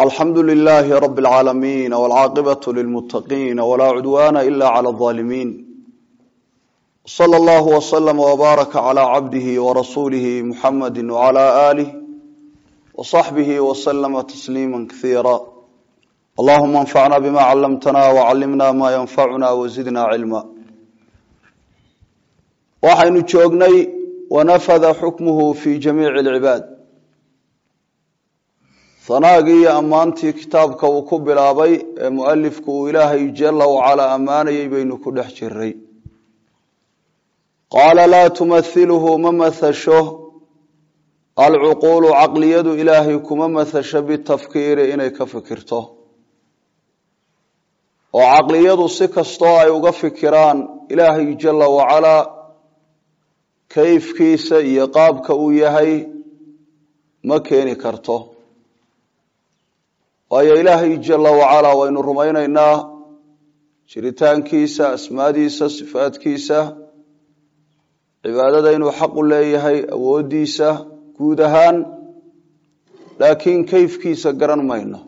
alxamdu lilaahi rabi اlcaalamiin wاlcaaqibatu lilmutaqiin walaa cudwaana ila clى اظaalimiin slى اllah wslama wbaaraka clى cabdihi warasuulihi muxamadi wclى alih wصaxbihi wslama tasliima kasiira allahuma anfacna bima calamtana wcalimna ma yanfacuna wazidna cilma waxaynu joognay wanafada xukmuhu fi jamiici اlcibaad hanaagii iyo ammaantii kitaabka uu ku bilaabay ee mualifku uu ilaahay jala wacalaa ammaanayay baynu ku dhex jiray qaala laa tumahiluhu ma mahasho alcuquulu caqliyadu ilaahay kuma mahasho bitafkiiri inay ka fikirto oo caqliyadu si kastoo ay uga fikiraan ilaahay jala wacalaa kayfkiisa iyo qaabka uu yahay ma keeni karto waayo ilaahay jala wacalaa waynu rumaynaynaa jiritaankiisa asmaadiisa sifaadkiisa cibaadada inuu xaqu leeyahay awooddiisa guud ahaan laakiin kayfkiisa garan mayno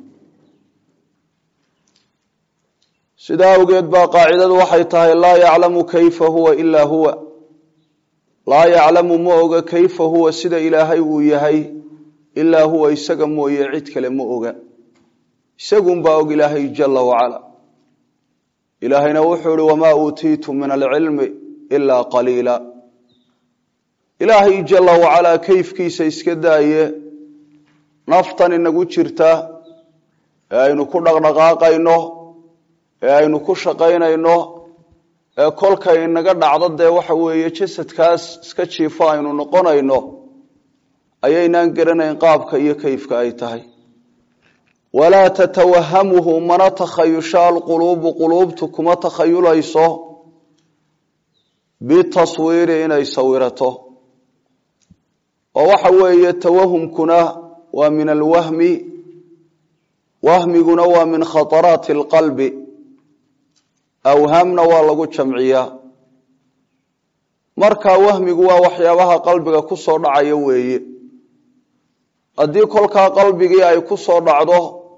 sidaa awgeed baa qaacidadu waxay tahay laa yaclamu kayfa huwa ilaa huwa laa yaclamu ma oga kayfa huwa sida ilaahay uu yahay ilaa huwa isaga mooye cid kale ma oga isagunbaa og ilaahay jala wacala ilaahayna wuxuu ihi wamaa uutiitu min alcilmi ilaa qaliila ilaahay jala wacalaa kayfkiisa iska daaye naftan inagu jirta ee aynu ku dhaqdhaqaaqayno ee aynu ku shaqaynayno ee kolkay inaga dhacdo dee waxa weeye jasadkaas iska jiifo aynu noqonayno ayaynaan garanayn qaabka iyo kayfka ay tahay walaa tatawahamuhu mana takhayusha alquluubu quluubtu kuma takhayulayso bitaswiiri inay sawirato oo waxa weeye tawahumkuna waa min alwahmi wahmiguna waa min khataraati alqalbi awhaamna waa lagu jamciyaa marka wahmigu waa waxyaabaha qalbiga ku soo dhacaya weeye haddii kolkaa qalbigii ay ku soo dhacdo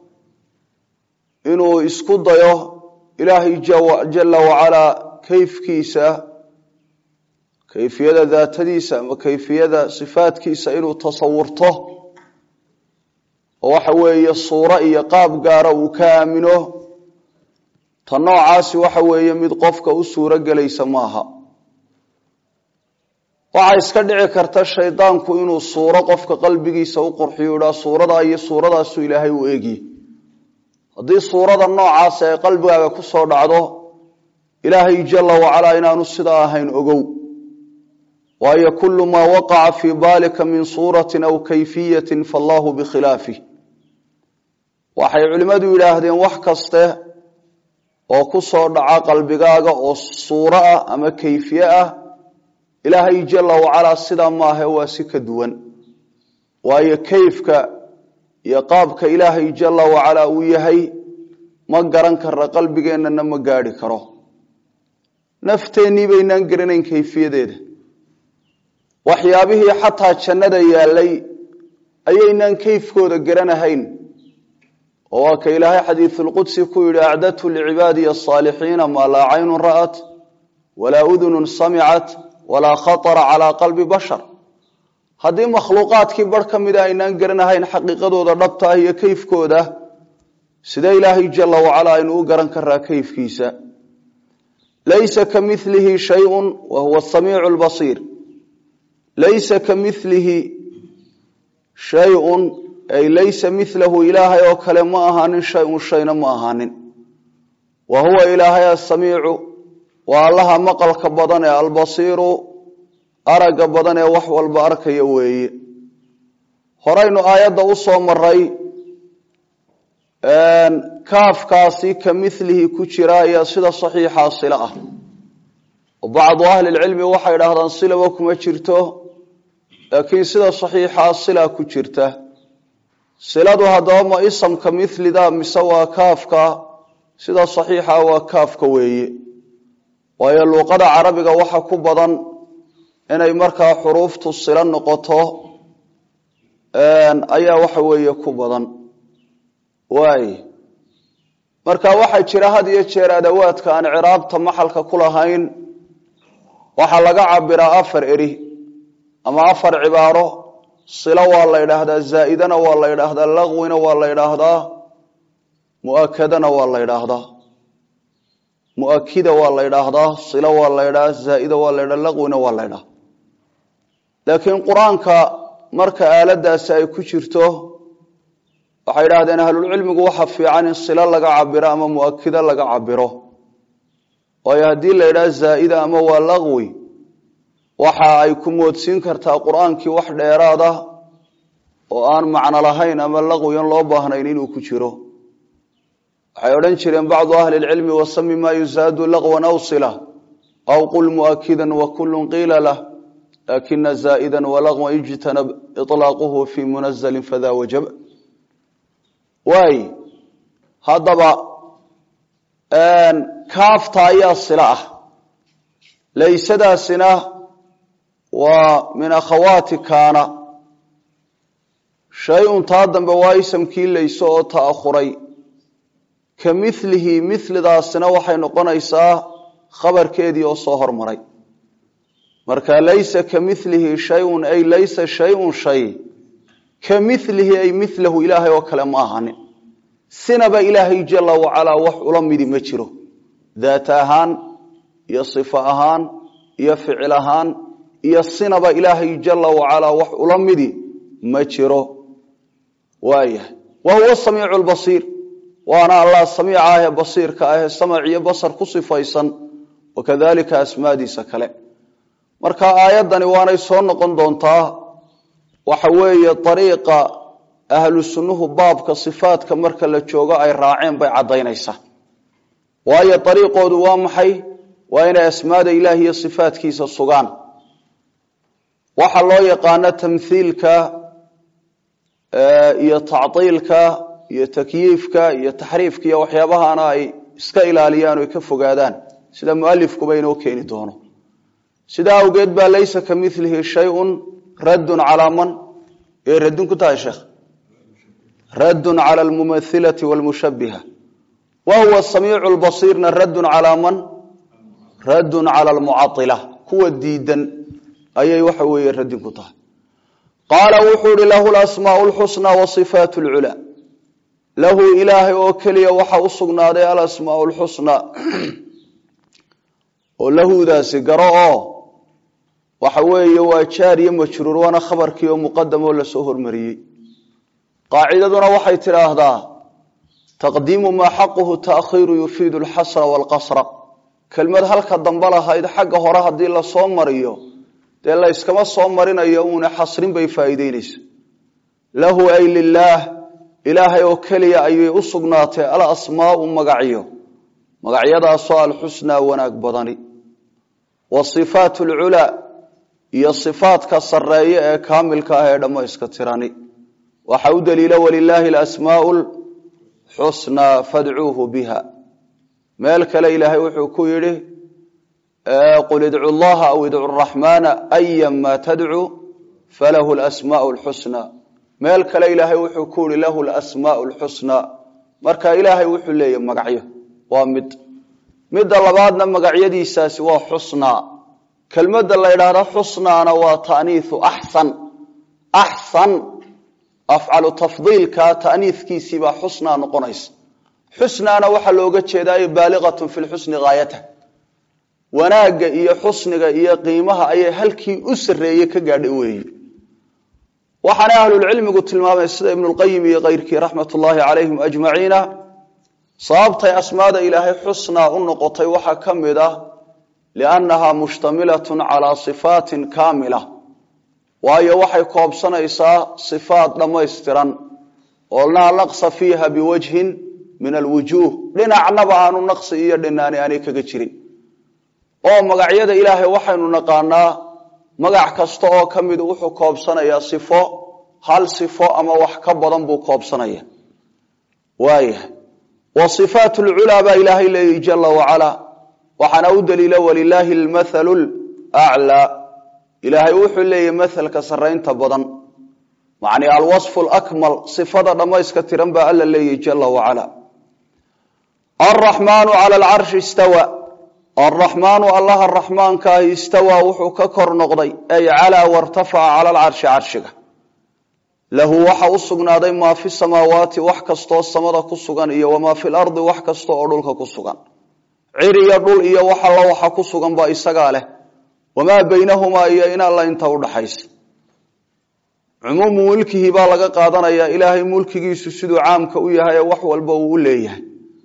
inuu isku dayo ilaahay jala wacalaa kayfkiisa kayfiyada daatadiisa ama kayfiyada sifaadkiisa inuu tasawurto oo waxa weeye suuro iyo qaab gaara uu ka aamino ta noocaasi waxa weeye mid qofka u suuro gelaysa maaha waxaa iska dhici karta shaydaanku inuu suuro qofka qalbigiisa u qurxiyo idhaa suuradaa iyo suuradaasu ilaahay u eegye haddii suurada noocaasi ay qalbigaaga ku soo dhacdo ilaahay jala wacalaa inaanu sidaa ahayn ogow waayo kulu maa waqaca fii baalika min suuratin aw kayfiyatin faallahu bikhilaafih waxay culimmadu yidhaahdeen wax kaste oo ku soo dhaca qalbigaaga oo suuro ah ama kayfiye ah ilaahay jala wacalaa sidaa maahe waa si ka duwan waayo kayfka iyo qaabka ilaahay jala wacalaa uu yahay ma garan karra qalbigeennana ma gaadhi karo nafteennii baynaan garanayn kayfiyadeeda waxyaabihii xataa jannada yaalay ayaynaan kayfkooda garanahayn oo waa ka ilaahay xadiisulqudsi ku yidhi acdadtu licibaadiya asaalixiina maa laa caynun ra'at walaa udunun samicat walaa khatara calaa qalbi bashar haddii makhluuqaadkii bar ka mida aynaan garanahayn xaqiiqadooda dhabta ah iyo kayfkooda sidee ilaahay jala wacalaa aynu u garan karaa kayfkiisa laysa ka milihi shayun wa huwa samiicu lbasiir laysa ka milihi shayun ay laysa milahu ilaahay oo kale ma ahaanin shayun shayna ma ahaanin wa huwa ilaahay asamiicu waa allaha maqalka badan ee albasiiru aragga badan ee wax walba arkaya weeye horaynu aayadda u soo maray kaafkaasi ka milihi ku jira ayaa sida saxiixaa sila ah oo bacdu ahlilcilmi waxay idhaahdaan silaba kuma jirto laakiin sida saxiixaa sila ku jirta siladu haddaba ma isamka milida mise waa kaafka sida saxiixa waa kaafka weeye waayo luuqada carabiga waxa ku badan inay markaa xuruuftu silo noqoto ayaa waxa weeye ku badan waay marka waxaa jira had iyo jeer adawaadka aan ciraabta maxalka ku lahayn waxaa laga cabiraa afar eri ama afar cibaaro silo waa la ydhaahdaa zaa'idana waa la ydhaahdaa laqwina waa la ydhaahdaa muakadana waa la ydhaahdaa muakida waa la ydhaahdaa silo waa la ydhaha zaa'ida waa la ydhaha laqwina waa la ydhaha laakiin qur-aanka marka aaladaasi ay ku jirto waxay idhahdeen ahlulcilmigu waxa fiican in silo laga cabiro ama muakida laga cabiro waayo haddii la ydhaha zaa'ida ama waa laqwi waxa ay ku moodsiin kartaa qur-aankii wax dheeraad ah oo aan macno lahayn ama laqwiyan loo baahnayn inuu ku jiro waxay odhan jireen bacdu ahli lcilmi wasami maa yusaadu laqwan aw sila aw qul muakidan wa kullun qiila lah lakina zaa'idan walaqwan ijtanab iطlaaquhu fi munazalin fada wajab waay haddaba kaafta ayaa sila ah laysadaasina waa min akhawaati kaana shay-un taa dambe waa isamkii layso oo ta'ahuray ka milihi milidaasina waxay noqonaysaa khabarkeedii oo soo hormaray marka laysa ka milihi shayun ay laysa shayun shay ka milihi ay milahu ilaahay oo kale ma ahanin sinaba ilaahay jala wacalaa wax ula midi ma jiro daat ahaan iyo sifo ahaan iyo ficil ahaan iyo sinaba ilaahay jala wacalaa wax ula midi ma jiro waayahay wa huwa samiicu lbasiir waana allah samiica ahee basiirka ahee samac iyo basar ku sifaysan wakadalika asmaadiisa kale marka aayaddani waanay soo noqon doontaa waxa weeye ariiqa ahlu sunnuhu baabka sifaadka marka la joogo ay raaceen bay caddaynaysaa waayo ariiqoodu waa maxay waa inay asmaada ilaah iyo sifaadkiisa sugaan waxaa loo yaqaano tamhiilka iyo tactiilka iyo takyiifka iyo taxriifka iyo waxyaabahana ay iska ilaaliyaan o ka fogaadaan sida mualifkuba inoo keeni doono sidaa awgeed baa laysa ka milihi shayun raddun calaa man ee raddun ku tahay sheekh raddun cala almumathilati walmushabiha wa huwa samiicu lbasiirna raddun calaa man raddun cala almucaila kuwa diidan ayay waxa weeye raddin ku tahay qaala wuxuu ihi lahu lasmaau lxusnaa wa sifaat lculaa lahu ilaahay oo keliya waxa u sugnaaday alasmaau lxusnaa oo lahudaasi garo oo waxa weeye waa jaar iyo majruur waana khabarkii oo muqadam oo lasoo hormariyey qaacidaduna waxay tidhaahdaa taqdiimu maa xaquhu taakhiiru yufiidu alxasra waalqasra kelmad halka dambe lahayd xagga hore haddii lasoo mariyo dee la yskama soo marinayo uuna xasrin bay faa'iideynaysa lahu ay lilaah ilaahay oo keliya ayay u sugnaatay alasmaau magacyo magacyadaasoo alxusnaa wanaag badani wa sifaat alculaa iyo sifaadka sarreeye ee kaamilka ah ee dhammayska tirani waxa u daliila walilaahi alasmaau lxusnaa fadcuuhu biha meel kale ilaahay wuxuu ku yidhi qul idcu llaha aw idcu raxmaana ayama tadcu falahu lasmaau lxusnaa meel kale ilaahay wuxuu ku yihi lahu lasmaau lxusnaa marka ilaahay wuxuu leeyahy magacyo waa mid midda labaadna magacyadiisaasi waa xusnaa kelmadda la ydhaahda xusnaana waa taaniiu axsan axsan afcalu tafdiilka taaniikiisiibaa xusnaa noqonaysa xusnaana waxaa looga jeedaa baaliqatun fi lxusni haayatah wanaagga iyo xusniga iyo qiimaha ayay halkii u sarreeye ka gaadhay weeye waxaana ahlulcilmigu tilmaamay sida ibnulqayim iyo keyrkii raxmat ullaahi calayhim ajmaciina sababtay asmaada ilaahay xusnaa u noqotay waxaa ka mid ah liannahaa mushtamilatun calaa sifaatin kaamila waayo waxay koobsanaysaa sifaat dhammaystiran oo laa naqsa fiiha biwajhin min alwujuuh dhinacnaba aanu naqsi iyo dhinaani aanay kaga jirin oo magacyada ilaahay waxaynu naqaanaa magac kasta oo ka mid wuxuu koobsanayaa sifo hal sifo ama wax ka badan buu koobsanaya waayahay wa sifaat lculaa baa ilaahay leeyahy jala wacalaa waxaana u daliila walilaahi almathalu laclaa ilaahay wuxuu leeyahy mathalka sarraynta badan macni alwasfu lakmal sifada dhammayska tiran baa alla leeyahy jala wacala alraxmaanu cala alcarshi istawa alraxmaanu allaha raxmaankaahi istawaa wuxuu ka kor noqday ay calaa wartafaca cala alcarshi carshiga lahu waxa u sugnaaday maa fi samaawaati wax kastoo samada ku sugan iyo wamaa fi lardi wax kasta oo dhulka ku sugan cir iyo dhul iyo wax alla waxa ku sugan baa isagaa leh wamaa baynahumaa iyo in alla inta udhaxaysa cumuumu mulkihi baa laga qaadanayaa ilaahay mulkigiisu siduu caamka u yahay ee wax walba uu u leeyahay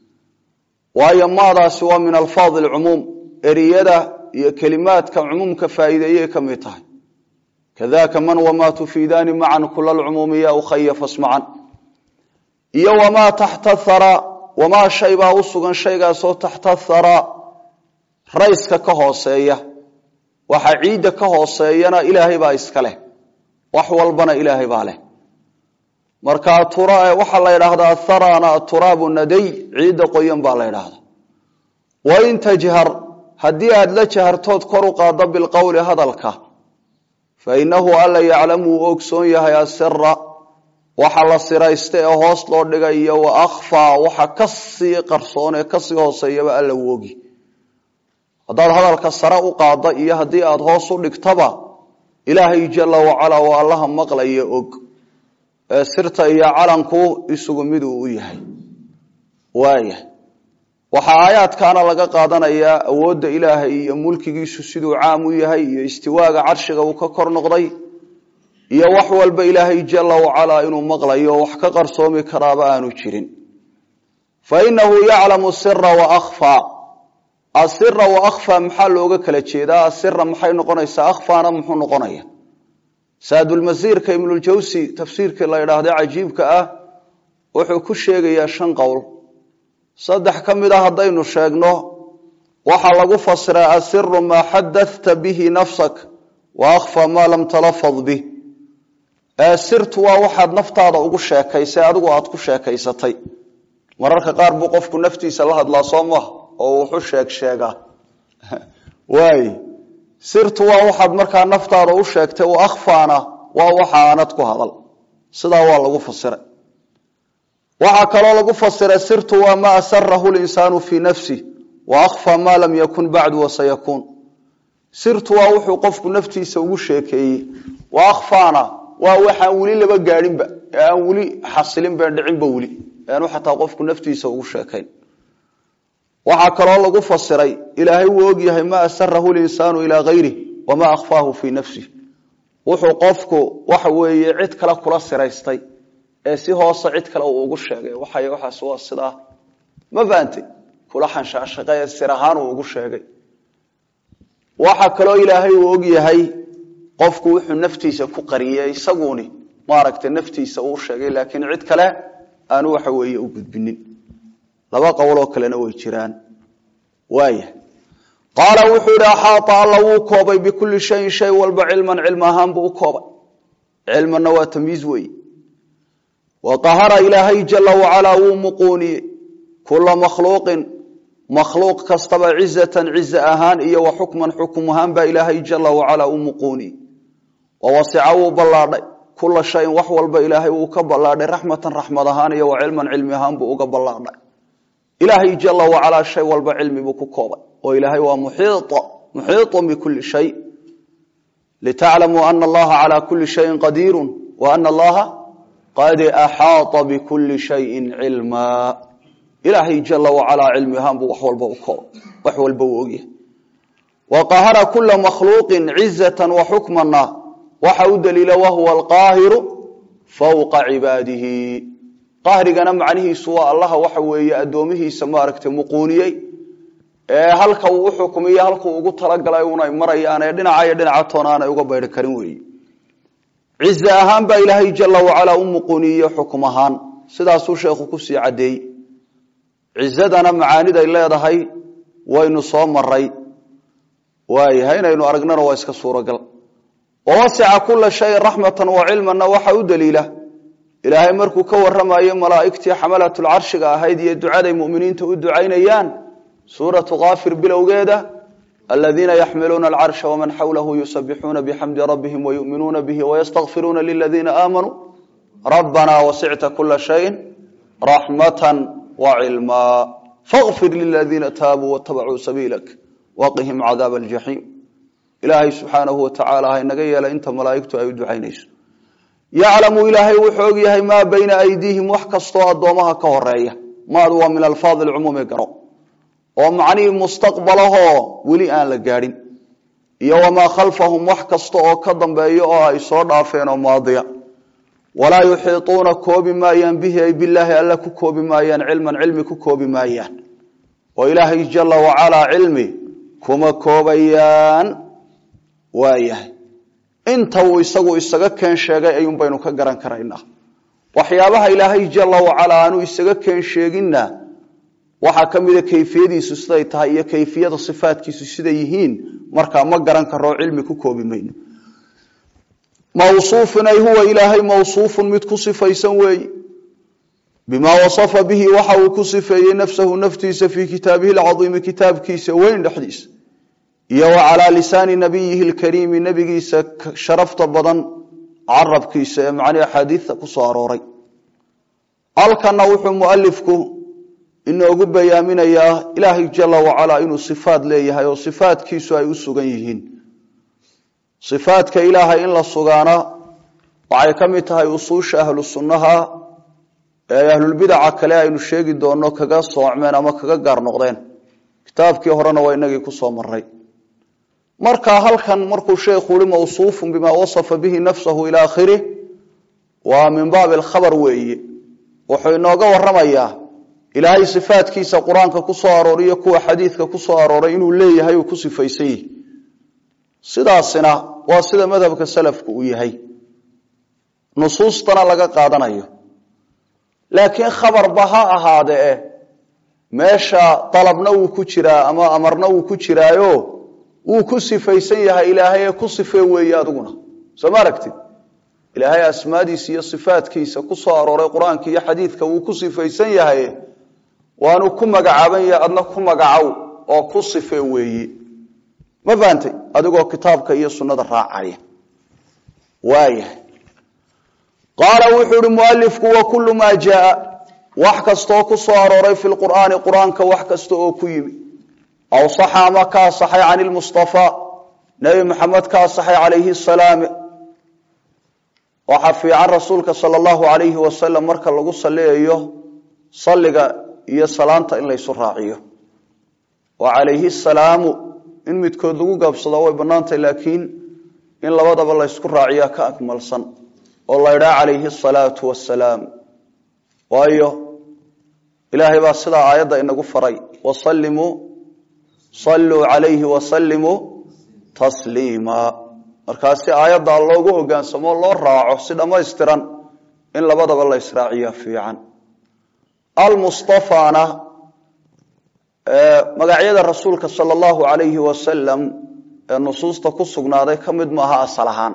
waayo maadaasi waa min alfaadi alcumuum eriyada iyo kelimaadka cumuumka faa'iideeyay ka mid tahay kadaka man wamaa tufiidaani macan kula lcumuumi ya ukhaya fasmacan iyo wamaa taxta thara wamaa shay baa u sugan shaygaasoo taxta thara rayska ka hooseeya waxa ciidda ka hooseeyana ilaahay baa iska leh wax walbana ilaahay baa leh marka waxaa la ydhaahdaa tharana turaabu naday ciidda qoyan baa la ydhaahdaa wain tajhar haddii aad la jahartood kor u qaaddo bilqowli hadalka fainahu alla yaclamu uu ogsoon yahay asira waxa la siraysta ee hoos loo dhigay iyo wa akhfaa waxa kasii qarsoon ee kasii hooseeyaba alla uu ogi haddaad hadalka sare u qaadda iyo haddii aada hoos u dhigtaba ilaahay jala wacalaa waa allaha maqlaya og ee sirta iyo calanku isugu mid uu u yahay waaya waxaa aayaadkaana laga qaadanayaa awoodda ilaahay iyo mulkigiisu siduu caam u yahay iyo istiwaaga carshiga uu ka kor noqday iyo wax walba ilaahay jala wacalaa inuu maqlayo wax ka qarsoomi karaaba aanu jirin fa inahu yaclamu sira wa akhfaa asira wa akhfaa maxaa looga kala jeedaa asira maxay noqonaysaa akhfaana muxuu noqonaya saadulmasiirka ibnuljawsi tafsiirkii la idhaahda cajiibka ah wuxuu ku sheegayaa shan qowl saddex ka mid a haddaynu sheegno waxaa lagu fasiraa asiru maa xadathta bihi nafsak wa akhfa maa lam talafad bih sirtu waa waxaad naftaada ugu sheekaysay adigu aad ku sheekaysatay mararka qaar buu qofku naftiisa la hadlaa soo maha oo wuxu sheeg sheegaa waay sirtu waa waxaad markaa naftaada u sheegtay wa akhfaana waa waxa aanad ku hadal sidaa waa lagu fasiray waxaa kaloo lagu fasiray sirtu waa ma asarahu linsaanu fii nafsi wa akhfaa maa lam yakun bacdu wasayakuun sirtu waa wuxuu qofku naftiisa ugu sheekeeyey wa akhfaana waa waxaan weli laba gaadhinba ee aan weli xasilinba dhicinba weli eanu xataa qofku naftiisa ugu sheekayn waxaa kaloo lagu fasiray ilaahay wuu ogyahay ma asarahu linsaanu ilaa hayrih wamaa akhfaahu fii nafsih wuxuu qofku waxa weeye cid kale kula siraystay ee si hoose cid kale uu ugu sheegay waxay waxaas waa sidaa ma fahamtay kula xanshaashaqe ee sir ahaan uu ugu sheegay waxa kaloo ilaahay uu og yahay qofku wuxuu naftiisa ku qariyey isaguni maaragtay naftiisa uu sheegay laakiin cid kale aanu waxa weeye u gudbinin laba qowloo kalena way jiraan waaya qaala wuxuu yihi axaata alla wuu koobay bikulli shayin shay walba cilman cilm ahaan buu u koobay cilmanna waa tamyiiz weeye wa qahara ilaahay jala wacalaa wuu muquuniyey kula makhluuqin makhluuq kastaba cizatan ciza ahaan iyo wa xukman xukum ahaan baa ilaahay jala wacalaa u muquuniyey wa wasica wuu ballaadhay kula shayin wax walba ilaahay wuu ka ballaadhay raxmatan raxmad ahaan iyo wa cilman cilmi ahaan buu uga ballaadhay ilaahay jala wacalaa shay walba cilmi buu ku koobay oo ilaahay waa muxiiطun bikuli shay litaclamuu ana allaha calaa kuli shayin qadiiru wa ana allaha qad axaaطa bikuli shayin cilmaa ilaahay jala wacalaa cilmi ahaan buu wax walba u koobay wax walba uu ogyahay wa qahara kula makhluuqin cizatan wa xukmana waxa u daliila wahuwa alqaahiru fowqa cibaadihi qahrigana macnihiisu waa allaha waxa weeye addoomihiisa maaragtay muquuniyey ee halka uu u xukumiyo halkuu ugu talagalay unay marayaan ee dhinaca iyo dhinaca toona aanay uga bayri karin weeye cize ahaan baa ilaahay jala wacalaa u muquuniye xukum ahaan sidaasuu sheekhu kusii caddeeyey cizadana macaaniday leedahay waynu soo maray waayahay inaynu aragnana waa iska suuragal wawasica kula shayin raxmatan wa cilmanna waxa u daliila ilaahay markuu ka waramayo malaa'igtii xamalatlcarshiga ahayd iyo ducaday muminiinta u ducaynayaan suuratu kaafir bilowgeeda aladiina yaxmiluuna alcarsha waman xawlahu yusabixuuna bixamdi rabbihim wayuminuuna bihi wayastakfiruuna liladiina aamanuu rabbanaa wasicta kula shayin raxmatan wacilmaa faqfir liladiina taabuu watabacuu sabiilak waqihim cadaaba aljaxiim ilaahay subxaanahu watacaala ha inaga yeela inta malaa'igtu ay u ducaynayso yaclamu ilaahay wuxuu og yahay maa bayna aydiihim wax kastoo addoomaha ka horeeya maadu waa min alfaad alcumuumi garo oo macnihii mustaqbalahoo weli aan la gaadhin iyo wamaa khalfahum wax kasta oo ka dambeeya oo ay soo dhaafeen oo maadiya walaa yuxiituuna koobi maayaan bihi ay bilaahi alla ku koobi maayaan cilman cilmi ku koobi maayaan oo ilaahay jala wacalaa cilmi kuma koobayaan waayahay inta uu isagu isaga keen sheegay ayuun baynu ka garan karaynaa waxyaabaha ilaahay jala wacalaa aanu isaga keen sheeginna waxaa ka mida kayfiyadiisu siday tahay iyo kayfiyada sifaadkiisu siday yihiin markaa ma garan karo cilmi ku koobi mayno mawsuufun ay huwa ilaahay mawsuufun mid ku sifaysan weeye bimaa wasafa bihi waxa uu ku sifeeyey nafsahu naftiisa fii kitaabihi lcaiimi kitaabkiisa weyn dhexdiisa iyo wa calaa lisaani nabiyihi lkariimi nebigiisa sharafta badan carabkiisa ee macnii axaadiida ku soo arooray halkana wuxuu mualifku inoogu bayaaminayaa ilaahay jala wacalaa inuu sifaad leeyahay oo sifaadkiisu ay u sugan yihiin sifaadka ilaahay in la sugaana waxay ka mid tahay usuusha ahlu sunnaha ee ahlulbidaca kale aynu sheegi doonno kaga soocmeen ama kaga gaar noqdeen kitaabkii horena waa inagii kusoo maray marka halkan markuu sheekhu ui mawsuufun bimaa wasafa bihi nafsahu ila akhirih waa min baabi alkhabar weeye wuxuu inooga waramayaa ilaahay sifaadkiisa qur-aanka ku soo arooriyo kuwa xadiidka ku soo arooray inuu leeyahay uu ku sifaysan yihi sidaasina waa sida madhabka salafku uu yahay nusuustana laga qaadanayo laakiin khabarba ha ahaadee meesha dalabna wuu ku jiraa ama amarna wuu ku jiraayo wuu ku sifaysan yahay ilaahay ee ku sifee weeye adiguna soo ma aragtid ilaahay asmaadiisa iyo sifaadkiisa ku soo arooray qur-aanka iyo xadiidka wuu ku sifaysan yahay waanu ku magacaaban yahay adna ku magacow oo ku sifee weeye ma fahantay adigoo kitaabka iyo sunnada raacaya waayahay qaala wuxuu uhi mualifku wa kullu maa jaaa wax kastaoo ku soo arooray fi lqur'aani qur-aanka wax kasta oo ku yimi aw saxa ama ka asaxay can ilmustafaa nebi maxamed ka asaxay calayhi salaam waxaa fiican rasuulka sala allahu alayhi wasalam marka lagu saliyayo salliga iyo salaanta in laysu raaciyo wa calayhi salaamu in midkood lagu gaabsado way bannaantahy laakiin in labadaba laysku raaciyaa ka akmalsan oo la ydhaa calayhi asalaatu wassalaam waayo ilaahay baa sidaa aayadda inagu faray wasallimuu salluu calayhi wasallimuu tasliima markaasi aayaddaa loogu hogaansamo loo raaco si dhammaystiran in labadaba la israaciya fiican almustafaana magacyada rasuulka sala allahu alayhi wasalam ee nusuusta ku sugnaaday ka mid maaha asal ahaan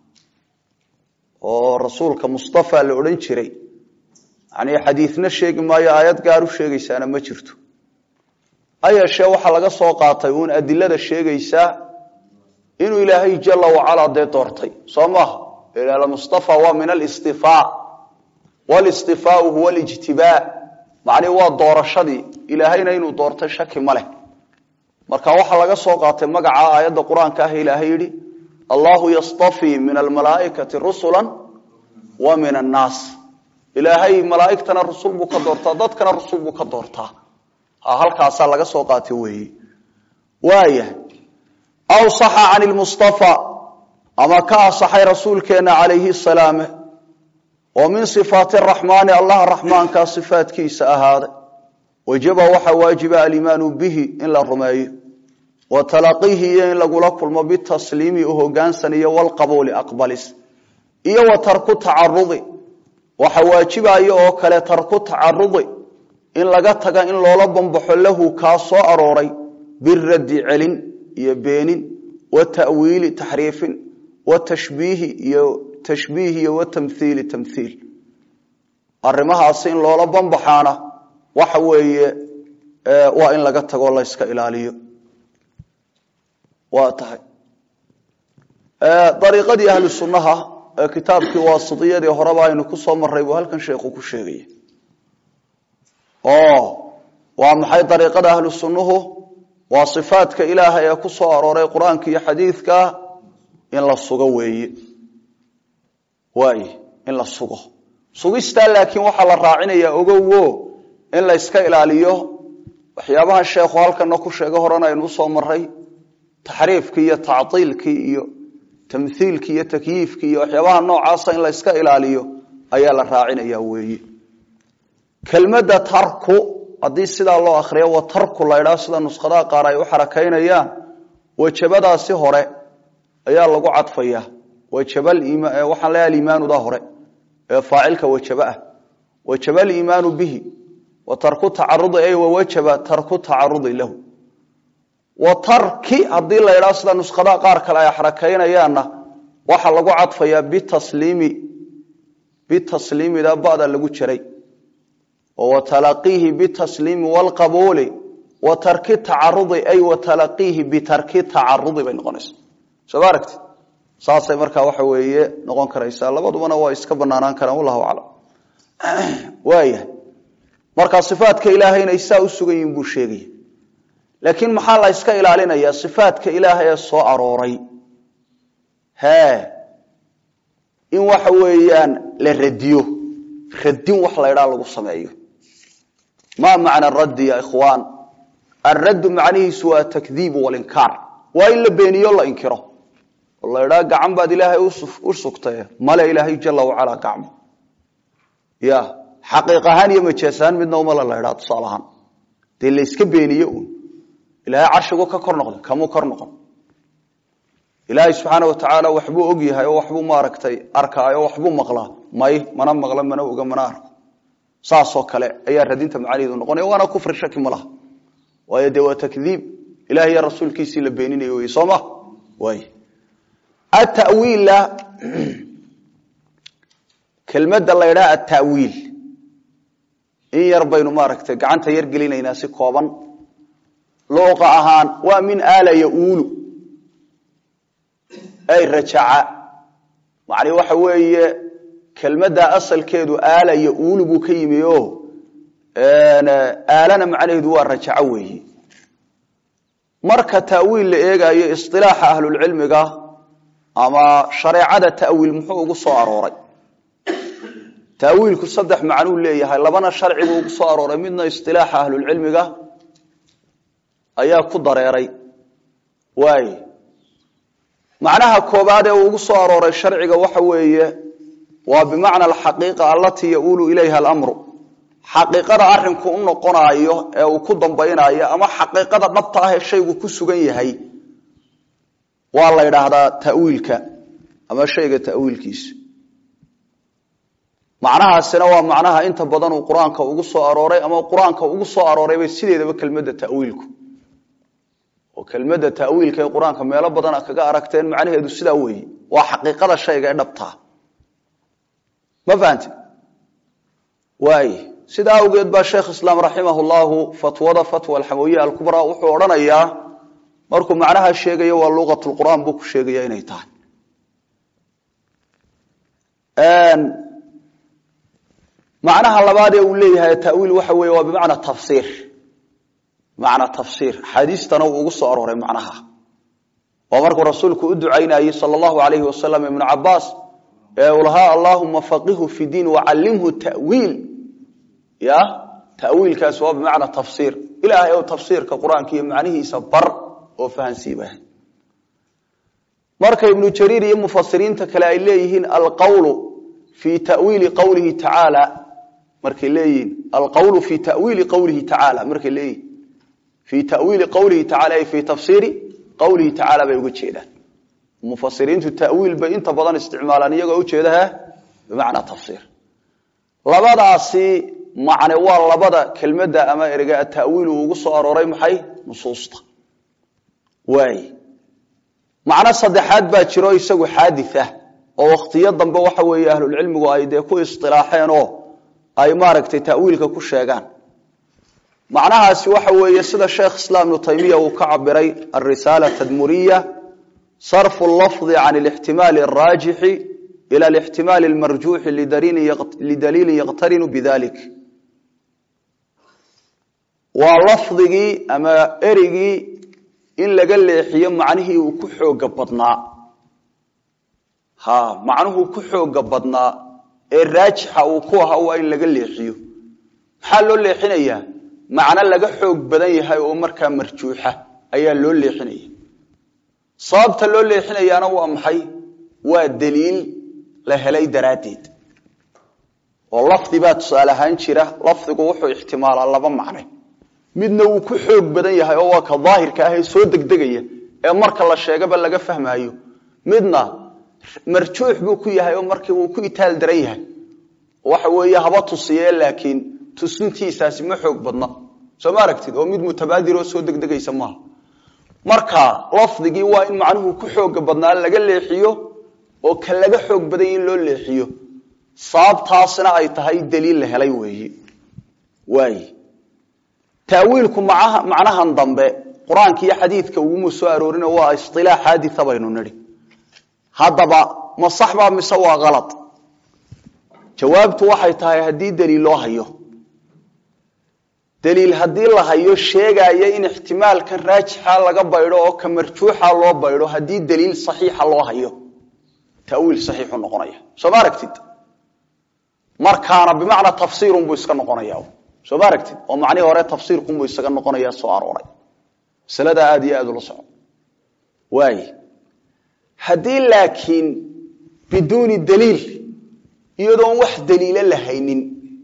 oo rasuulka mustafa la odhan jiray yani xadiidna sheegi maayo aayad gaar u sheegaysaana ma jirto hayeeshee waxaa laga soo qaatay uun adilada sheegaysaa inuu ilaahay jala wacalaa dee doortay soo maaha mustafa waa min alistifaa walistifaau huwa lijtibaa macnihi waa doorashadii ilaahayna inuu doortay shaki ma leh marka waxaa laga soo qaatay magaca aayadda qur-aanka ah ilaahay yidhi allahu yastafii min almalaaikati rusula wa min annaas ilaahay malaaigtana rusul buu ka doortaa dadkana rusul buu ka doortaa halkaasaa laga soo qaatay weeye waaya aw saxa can lmustafa ama ka asaxay rasuulkeena calayhi salaame oo min sifaati raxmaani allah raxmaankaa sifaatkiisa ahaaday wajaba waxaa waajiba alimaanu bihi in la rumeeyo wa talaqiihi iyo in lagula kulmo bitasliimi u hogaansan iyo walqabuuli aqbalis iyo wa tarku tacarudi waxa waajibayo oo kale tarku tacarudi in laga taga in loola bambaxo lahu kaa soo arooray biraddi celin iyo beenin wa ta'wiili taxriifin wa tashbiihi iyo tashbiih iyo wa tamhiili tamhiil arrimahaasi in loola bambaxaana waxa weeye waa in laga tago la yska ilaaliyo waa tahay dariiqadii ahlu sunnaha ee kitaabkii waasitiyadii horeba aynu ku soo marray buu halkan sheekhu ku sheegaya oo waa maxay dariiqada ahlu sunnuhu waa sifaadka ilaahay ee ku soo arooray qur-aanka iyo xadiidka in la sugo weeye waay in la sugo sugistaa laakiin waxaa la raacinayaa ogowo in la yska ilaaliyo waxyaabaha sheekhu halkana ku sheega horena aynu usoo maray taxriifkii iyo tactiilkii iyo tamhiilkii iyo takyiifkii iyo waxyaabaha noocaasa in la yska ilaaliyo ayaa la raacinaya weeye kelmadda tarku haddii sidaa loo akriyo wa tarku la ydhaha sida nuskhadaha qaar ay u xarakaynayaan wajabadaasi hore ayaa lagu cadfaya waxaan leeyaha aliimaanuda hore ee faacilka wajaba ah wajaba aliimaanu bihi wa tarku tacarudi ay wawajaba tarku tacarudi lahu wa tarki haddii la ydhaha sida nuskhadaha qaar kale ay xarakaynayaanna waxaa lagu cadfayaa bitasliimi bitasliimida bada lagu jaray oo watalaqiihi bitasliimi waalqabuuli wa tarki tacarudi ay watalaqiihi bitarki tacarudi bay noqonaysa soo ma aragti saasay markaa waxa weeye noqon karaysaa labadubana waa iska banaanaan karaan wallahu aclam waaya marka sifaadka ilaahay inay saa u sugan yihin buu sheegaya laakiin maxaa la yska ilaalinayaa sifaadka ilaahay ee soo arooray hee in waxa weeyaan la radiyo radin wax la ydhaa lagu sameeyo ma macna raddi ya ikhwaan alraddu macnihiisu waa takdiibu walinkaar waa in la beeniyo la inkiro oo la ydhaa gacan baad ilaahay u sugtay male ilaahay jala wacalaa gacmo ya xaqiiq ahaan iyo majeesahaan midna umala la ydhaa tusaale ahaan dee la yska beeniye un ilaahay carshigu ka kor noqday kamuu kor noqon ilaahay subxaana wa tacaala waxbuu og yahay oo waxbuu maaragtay arkaayo o waxbuu maqlaa may mana maqla mana oga mana arko saasoo kale ayaa radinta macnaheedu noqonaya waana kufri shaki ma laha waayo dee waa takdiib ilahi iyo rasuulkiisii la beeninayo wey soo ma waay atawiila kelmadda la ydhaha atawiil in yar baynu maaragtay gacanta yar gelinaynaa si kooban luuqa ahaan waa min aala yaulu ay rajaca macni waxa weeye kelmadda asalkeedu aala yaulu buu ka yimi o aalana macnaheedu waa rajaco weeye marka ta'wiil la eegayo isilaaxa ahlulcilmiga ama shareecada ta'wiil muxuu ugu soo arooray ta'wiilku saddex macnuu leeyahay labana sharcibuu ugu soo arooray midna isilaaxa ahlulcilmiga ayaa ku dareeray waay macnaha koobaad ee uu ugu soo arooray sharciga waxa weeye waa bimacna alxaqiiqa allatii yaulu ilayha alamru xaqiiqada arinku u noqonaayo ee uu ku dambaynayo ama xaqiiqada dhabta ah ee shaygu ku sugan yahay waa la ydhaahdaa tawiilka ama shayga tawiilkiisa macnahaasina waa macnaha inta badan uu qur-aanka ugu soo arooray ama qur-aanka ugu soo aroorayba sideedaba kelmadda tawiilku oo kelmadda tawiilka ee qur-aanka meelo badan kaga aragteen macnaheedu sidaa weeye waa xaqiiqada shayga ee dhabtaa ma fahamti waay sidaa awgeed baa sheekh islaam raximah llahu fatwada fatwa alxamawiya alkubraa wuxuu odhanayaa markuu macnaha sheegayo waa luqat lqur'aan buu ku sheegaya inay tahay macnaha labaad ee uu leeyahay tawiil waxa weeye waa bimacna tafsiir bimacna tafsiir axaadiistana uu ugu soo arooray macnaha waa markuu rasuulku u ducaynayey sala allahu alayhi wasalam ibnu cabaas ee uu lahaa allahuma faqihu fi diin wacallimhu tawiil ya tawiilkaas waa bimacna tafsiir ilaahay ou tafsiirka qur-aanka iyo macnihiisa bar oo fahansiiba marka ibnu jariir iyo mufasiriinta kale ay leeyihiin alqawlu fi tawiili qawlihi tacaala markay leeyihiin alqawlu fi tawiili qawlihi tacaala markay leeyihin fi tawiili qawlihi tacala ay fi tafsiiri qawlihi tacaala bay uga jeedaan mufasiriintu tawiil bay inta badan isticmaalaan iyagoo ujeedaha bimacnaa tafsiir labadaasi macne waa labada kelmadda ama erega atawiil uu ugu soo arooray maxay nusuusta waay macno saddexaad baa jiro isagu xaadith ah oo wakhtiyo dambe waxa weeye ahlulcilmigu ay dee ku isilaaxeen oo ay maaragtay tawiilka ku sheegaan macnahaasi waxa weeye sida sheekh islaam ibnu taymiya uu ka cabiray alrisaala tadmuriya sarfu lafdi can alixtimaali araajixi ila alixtimaali almarjuuxi lidaliilin yaqtarinu bidalik waa lafdigii ama erigii in laga leexiyo macnihii uu ku xooga badnaa ha macnuhuu ku xooga badnaa ee raajixa uu ku ahaa waa in laga leexiyo maxaa loo leexinayaa macno laga xoog badan yahay oo markaa marjuuxa ayaa loo leexinaya sababta loo leexinayaana waa maxay waa daliil la helay daraaddeed oo lafdi baa tusaale ahaan jira lafdigu wuxuu ixtimaalaa laba macne midna wuu ku xoog badan yahay oo waa ka daahirka ah ee soo degdegaya ee marka la sheegaba laga fahmaayo midna marjuux buu ku yahay oo markii wuu ku itaal daran yahay waxa weeye haba tusiye laakiin tusintiisaasi ma xoog badna soo ma aragtid oo mid mutabaadir oo soo degdegaysa maaha marka lafdigii waa in macnuhu ku xooga badnaa laga leexiyo oo ka laga xoog badan in loo leexiyo sababtaasna ay tahay daliil la helay weeye waay taawiilku macnahan dambe qur-aanka iyo xadiidka uguma soo aroorin waa isilaax xaaditha baynu nidhi haddaba ma sax baa mise waa kalad jawaabtu waxay tahay haddii daliil loo hayo daliil haddii la hayo sheegaya in ixtimaalkan raajixa laga baydho oo ka marjuuxa loo baydho haddii daliil saxiixa loo hayo tawiil saxiixu noqonaya soo ma aragtid markaana bimacnaa tafsiirun buu iska noqonaya soo ma aragtid oo macnihii hore tafsiirkunbuu isaga noqonaya soo arooray masalada aada iyo aada ula soco waay haddii laakiin biduuni daliil iyadoon wax daliilo la haynin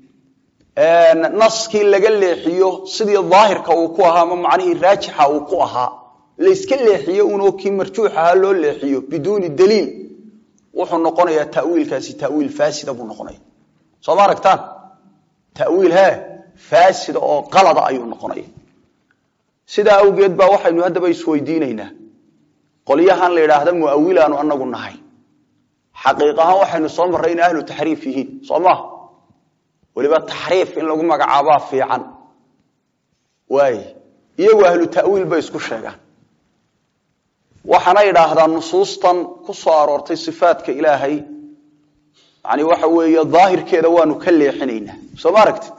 naskii laga leexiyo sidii daahirka uu ku ahaa ama macnihii raajixa uu ku ahaa layska leexiyo unoo kii marjuux ahaa loo leexiyo biduuni daliil wuxuu noqonayaa tawiilkaasi tawiil faasida buu noqonaya soo ma aragtaan tawiil he faasida oo qalada ayuu noqonaya sidaa awgeed baa waxaynu haddaba isweydiinaynaa qolyahan la yidhaahda muawilaanu anagu nahay xaqiiq ahaan waxaynu soo marray inay ahlu taxriif yihiin soo maha weliba taxriif in lagu magacaabaa fiican waay iyagu ahlu tawiil bay isku sheegaan waxaana idhaahdaa nusuustan ku soo aroortay sifaadka ilaahay yani waxa weeye daahirkeeda waanu ka leexinaynaa soo ma aragtid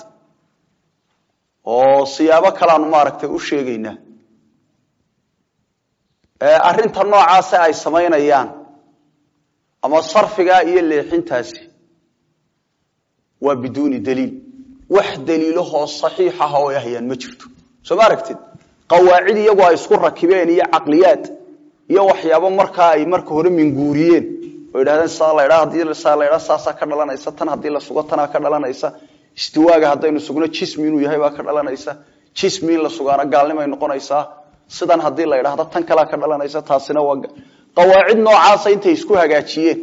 oo siyaabo kaleanu maaragtay u sheegaynaa arrinta noocaase ay samaynayaan ama sarfigaa iyo leexintaasi waa biduuni daliil wax daliilahoo saxiix ah oo ay hayaan ma jirto soo ma aragtid qawaacid iyagu ay isku rakibeen iyo caqliyaad iyo waxyaabo markaa ay marka hore minguuriyeen oo yidhahdeen saa la ydhaa hadii saa la ydhaa saasaa ka dhalanaysa tan haddii la sugo tanaa ka dhalanaysa istiwaaga haddaynu sugno jismi inuu yahay baa ka dhalanaysa jismi in la sugaana gaalnimay noqonaysaa sidan haddii la idhaahdo tan kalea ka dhalanaysa taasina waa qawaacid noocaasa intay isku hagaajiyeen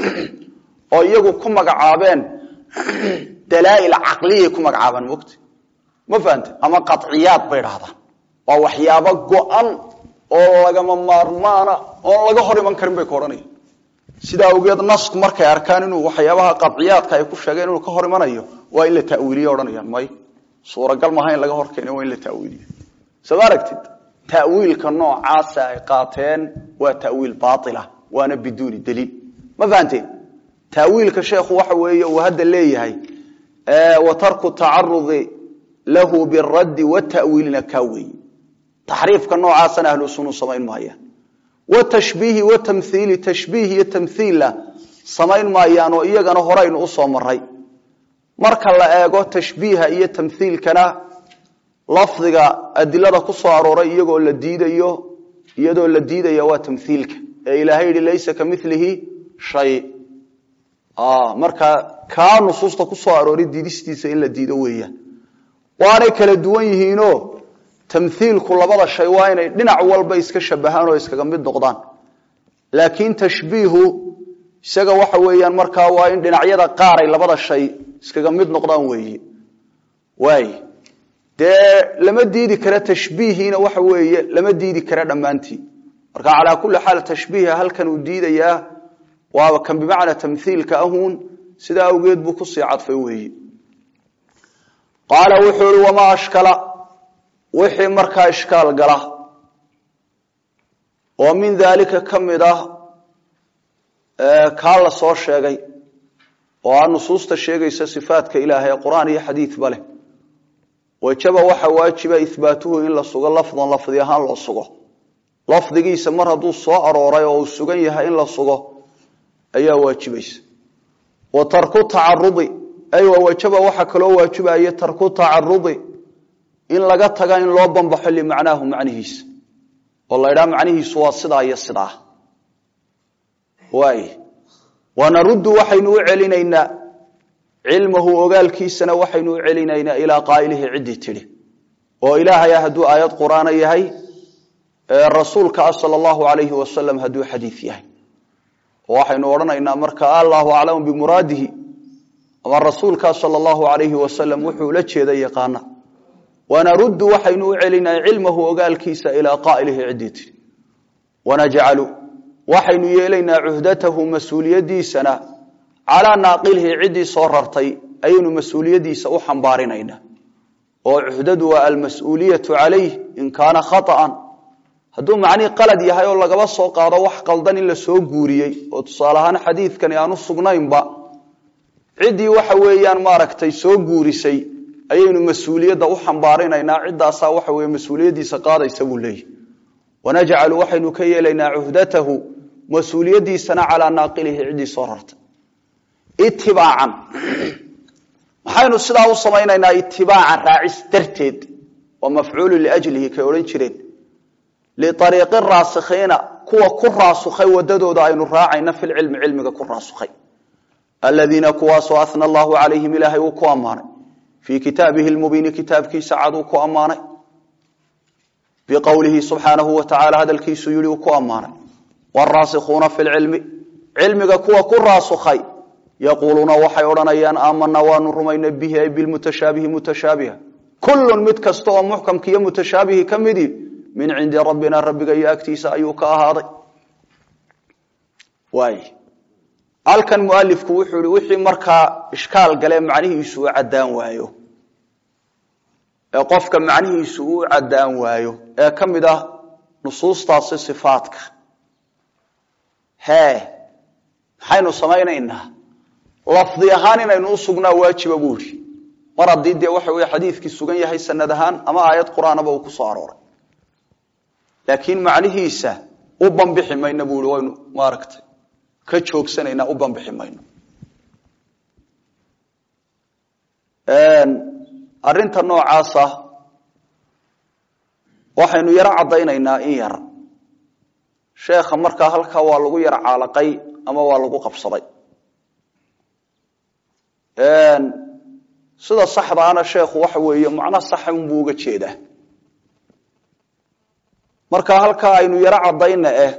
oo iyagu ku magacaabeen dalaail caqliyay ku magacaabaan mogta ma fahante ama qaciyaad bay dhahdaan waa waxyaabo go-an oo lagama maarmaana oon laga hor iman karin bay ka odhanaya sidaa awgeed nasku markay arkaan inuu waxyaabaha qaciyaadka ay ku sheegeen inuu ka hor imanayo waa in la tawiiliye odhanayaan may suuragal maaha in laga hor keeno waa in la tawiiliyo soo ma aragtid tawiilka noocaasa ay qaateen waa tawiil baaila waana biduuni daliil ma fahanteen tawiilka sheekhu waxa weeye uu hadda leeyahay wa tarku tacarudi lahu biraddi watawiilina kaa weeye taxriifka noocaasana ahlu sunu samayn maayaan watashbiihi watamhiili tashbiih iyo tamhiilla samayn maayaan oo iyagana horaynu usoo maray marka la eego tashbiiha iyo tamhiilkana lafdiga adilada ku soo arooray iyagoo la diidayo iyadoo la diidaya waa tamhiilka ee ilaahay yihi laysa ka milihi shay marka kaa nusuusta ku soo arooray diidistiisa in la diido weeyaan waanay kala duwan yihiinoo tamhiilku labada shay waa inay dhinac walba iska shabahaan oo iskaga mid noqdaan laakiin tashbiihu isaga waxa weeyaan markaa waa in dhinacyada qaar ay labada shay iskaga mid noqdaan weeye waay dee lama diidi kara tashbiihiina waxa weeye lama diidi kara dhammaantii marka calaa kulli xaal tashbiiha halkan uu diidayaa waaba kan bimacnaa tamhiilka ahuun sidaa awgeed buu kusii cadfay weeye qaala wuxuu ihi wamaa ashkala wixii markaa ishkaal gala oo min daalika ka mid ah kaa la soo sheegay oo aa nusuusta sheegaysa sifaatka ilaahay qur-aan iyo xadiidba leh wajaba waxa waajiba ihbaatuhu in la sugo lafdan lafdi ahaan loo sugo lafdigiisa mar hadduu soo arooray oo uu sugan yahay in la sugo ayaa waajibaysa wa tarku tacarudi ay wajaba waxa kaloo waajibaya tarku tacarudi in laga taga in loo banbaxo limacnaahu macnihiisa oo la ydhaha macnihiisu waa sidaa iyo sidaa waay wanaruddu waxaynu u celinaynaa cilmahu ogaalkiisana waxaynu u celinaynaa ilaa qaa'ilihi ciddii tidhi oo ilaahaya hadduu aayad qur'aana yahay rasuulka ah sala allahu alayhi wasalam hadduu xadiid yahay oo waxaynu odhanaynaa marka allahu aclamu bimuraadihi ama rasuulkaa sala allahu alayhi wasalam wuxuu la jeeda yaqaana wanaruddu waxaynu u celinaa cilmahu ogaalkiisa ilaa qaa'ilihi ciddii tidhi wanajcalu waxaynu yeelaynaa cuhdatahu mas-uuliyadiisana calaa naaqilihi ciddii soo rartay ayaynu mas-uuliyadiisa u xambaarinaynaa oo cuhdadu waa almas-uuliyatu calayh in kaana khaطa'an hadduu macnihii qalad yahay oo lagaba soo qaado wax qaldan in la soo guuriyey oo tusaale ahaan xadiidkani aanu sugnaynba ciddii waxa weeyaan maaragtay soo guurisay ayaynu mas-uuliyadda u xambaarinaynaa ciddaasaa waxa weye mas-uuliyaddiisa qaadaysa buu leeyahy wanajcalu waxaynu ka yeelaynaa cuhdatahu mas-uuliyadiisana calaa naaqilihi ciddii soo rartay itibaacan maxaynu sidaa u samaynaynaa itibaacan raacis darteed waa mafcuulu liajlihi kay odhan jireen liariiqi raasikhiina kuwa ku raasukhay wadadooda aynu raacayna filcilmi cilmiga ku raasukhay aladiina kuwaasoo ana allahu calayhim ilaahay uu ku ammaanay fii kitaabihi lmubiini kitaabkiisa cad uu ku ammaanay biqowlihi subxaanahu wa tacala hadalkiisu yihi uu ku ammaanay waraasikuuna fi lcilmi cilmiga kuwa ku raasukhay yaquuluuna waxay odhanayaan aamanaa waanu rumaynay bihi ay bilmutashaabihi mutashaabiha kullun mid kasta oo muxkamka iyo mutashaabihi ka midi min cindi rabbina rabbiga iyo agtiisa ayuu ka ahaaday waay halkan mualifku wuxuu ihi wixii markaa ishkaal gale macnihiisu u caddaan waayo ee qofka macnihiisu u caddaan waayo ee ka mid ah nusuustaasi sifaadka hee maxaynu samaynaynaa lafdi ahaan inaynu u sugnaa waajiba buu ihi mar haddii dee waxa weye xadiidkii sugan yahay sanad ahaan ama aayad qur-aanaba uu ku soo arooray laakiin macnihiisa u bambixi mayno buu ihi waynu maaragtay ka joogsanaynaa u bambixi mayno arrinta noocaasa waxaynu yaro caddaynaynaa in yar sheekha markaa halkaa waa lagu yar caalaqay ama waa lagu qabsaday sida saxdaana sheekhu waxa weeye macno saxa unbuu uga jeedaa marka halkaa aynu yaro caddayna eh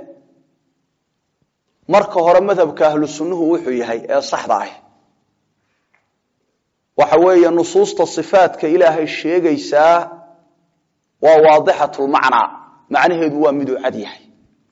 marka hore madhabka ahlu sunnuhu wuxuu yahay ee saxda ah waxa weeye nusuusta sifaadka ilaahay sheegaysaa waa waadixatulmacnaa macnaheedu waa miduu cad yahay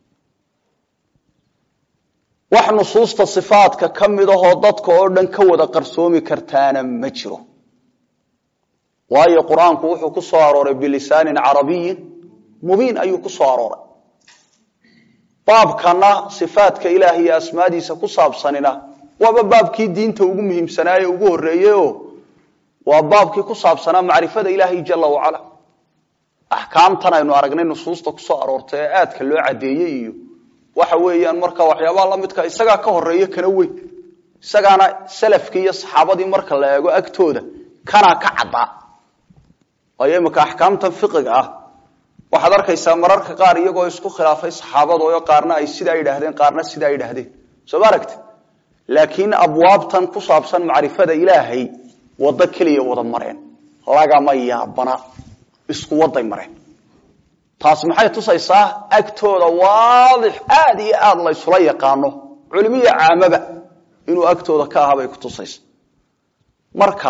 wax nusuusta sifaadka ka mid ahoo dadka oo dhan ka wada qarsoomi kartaana ma jiro waayo qur-aanku wuxuu ku soo arooray bilisaanin carabiyin mubiin ayuu ku soo arooray baabkana sifaadka ilaahay iyo asmaadiisa ku saabsanina waaba baabkii diinta ugu muhiimsanaaye ugu horreeyeyoo waa baabkii ku saabsanaa macrifada ilaahay jala wacala axkaamtan aynu aragnay nusuusta ku soo aroortay ee aadka loo caddeeyey iyo waxa weeyaan marka waxyaabaha la midka isagaa ka horeeya kana weyn isagaana salafkii iyo saxaabadii marka la eego agtooda kanaa ka caddaa waayo imika axkaamtan fiqiga ah waxaad arkaysaa mararka qaar iyagoo isku khilaafay saxaabadooyo qaarna ay sidaa yidhaahdeen qaarna sidaa yidhaahdeen soo ma aragti laakiin abwaabtan ku saabsan macrifada ilaahay waddo keliya wada mareen lagama yaabana isku waday mareen taas maxay tusaysaa agtooda waadix aada iyo aada la ysula yaqaano culimiya caamaba inuu agtooda ka aha bay ku tusaysa marka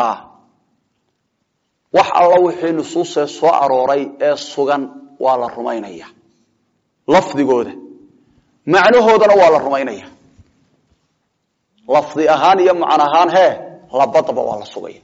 wax alla wixii nusuusee soo arooray ee sugan waa la rumaynaya lafdigooda macnahoodana waa la rumaynaya lafdi ahaan iyo macno ahaan hee labadaba waa la sugaya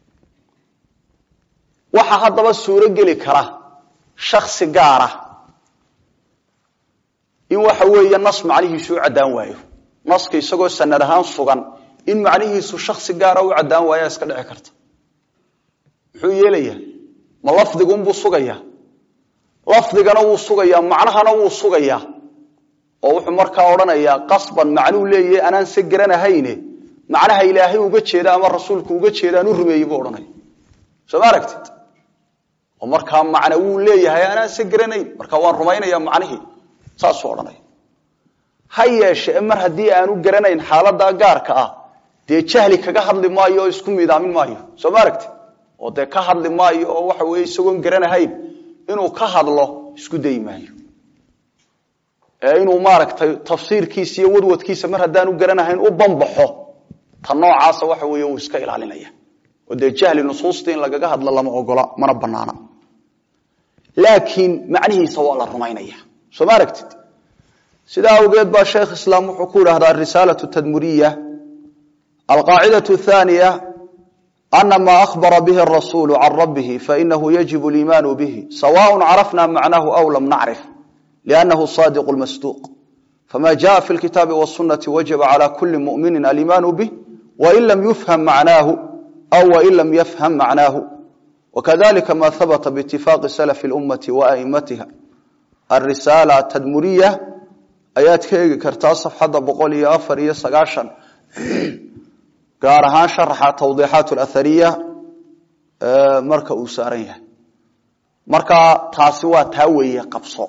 waxaa haddaba suuro geli kara shaksi gaara in waxa weeye nas macnihiisu u caddaan waayo naska isagoo sanad ahaan sugan in macnihiisu shaksi gaara u caddaan waayaa iska dhici karta muxuu yeelayaa ma lafdigunbuu sugayaa lafdigana wuu sugayaa macnahana wuu sugayaa oo wuxuu markaa odhanayaa qasban macnuu leeyahay anaan se garanahayne macnaha ilaahay uga jeeda ama rasuulku uga jeedaan u rumeeyey buu odhanaya soo ma aragtid oo markaa macne wuu leeyahay anaan se garanayn marka waan rumaynaya macnihii saasuu odhanaya ha yeeshee mar haddii aanu garanayn xaaladaa gaarka ah dee jahli kaga hadli maayo oo isku miidaamin maayo soo ma aragtid oo dee ka hadli maayo oo waxa weeye isagoon garanahayn inuu ka hadlo isku dayi maayo ee inuu maaragtay tafsiirkiisa iyo wadwadkiisa mar haddaanu garanahayn u banbaxo ta noocaasa waxa weeye uu iska ilaalinaya oo dee jahli nusuustii in lagaga hadlo lama ogola mana banaana laakiin macnihiisa waa la rumaynaya soo ma aragtid sidaa awgeed baa sheekh islaam wuxuu ku idhahdaa risaalatu tadmuriya alqaacidatu thaniya ana ma ahbara bihi arasuulu can rabbihi fainahu yajibu liimaanu bihi sawaء carafna macnahu aw lam nacrif liannahu sadiq lmasduuq fama jaءa fi lkitaabi wاsunati wajaba cala kuli mumini aliimaanu bih wain lam yufham macnaahu aw wain lam yafham macnaahu wakadalika ma habata biitifaaqi salafi اlummati waa'imatiha arisaala tadmuriya ayaad ka eegi kartaa safxadda boqol iyo afar iyo sagaashan gaar ahaan sharaxa tawdiixaat alathariya marka uu saaran yahay marka taasi waa taa weeye qabso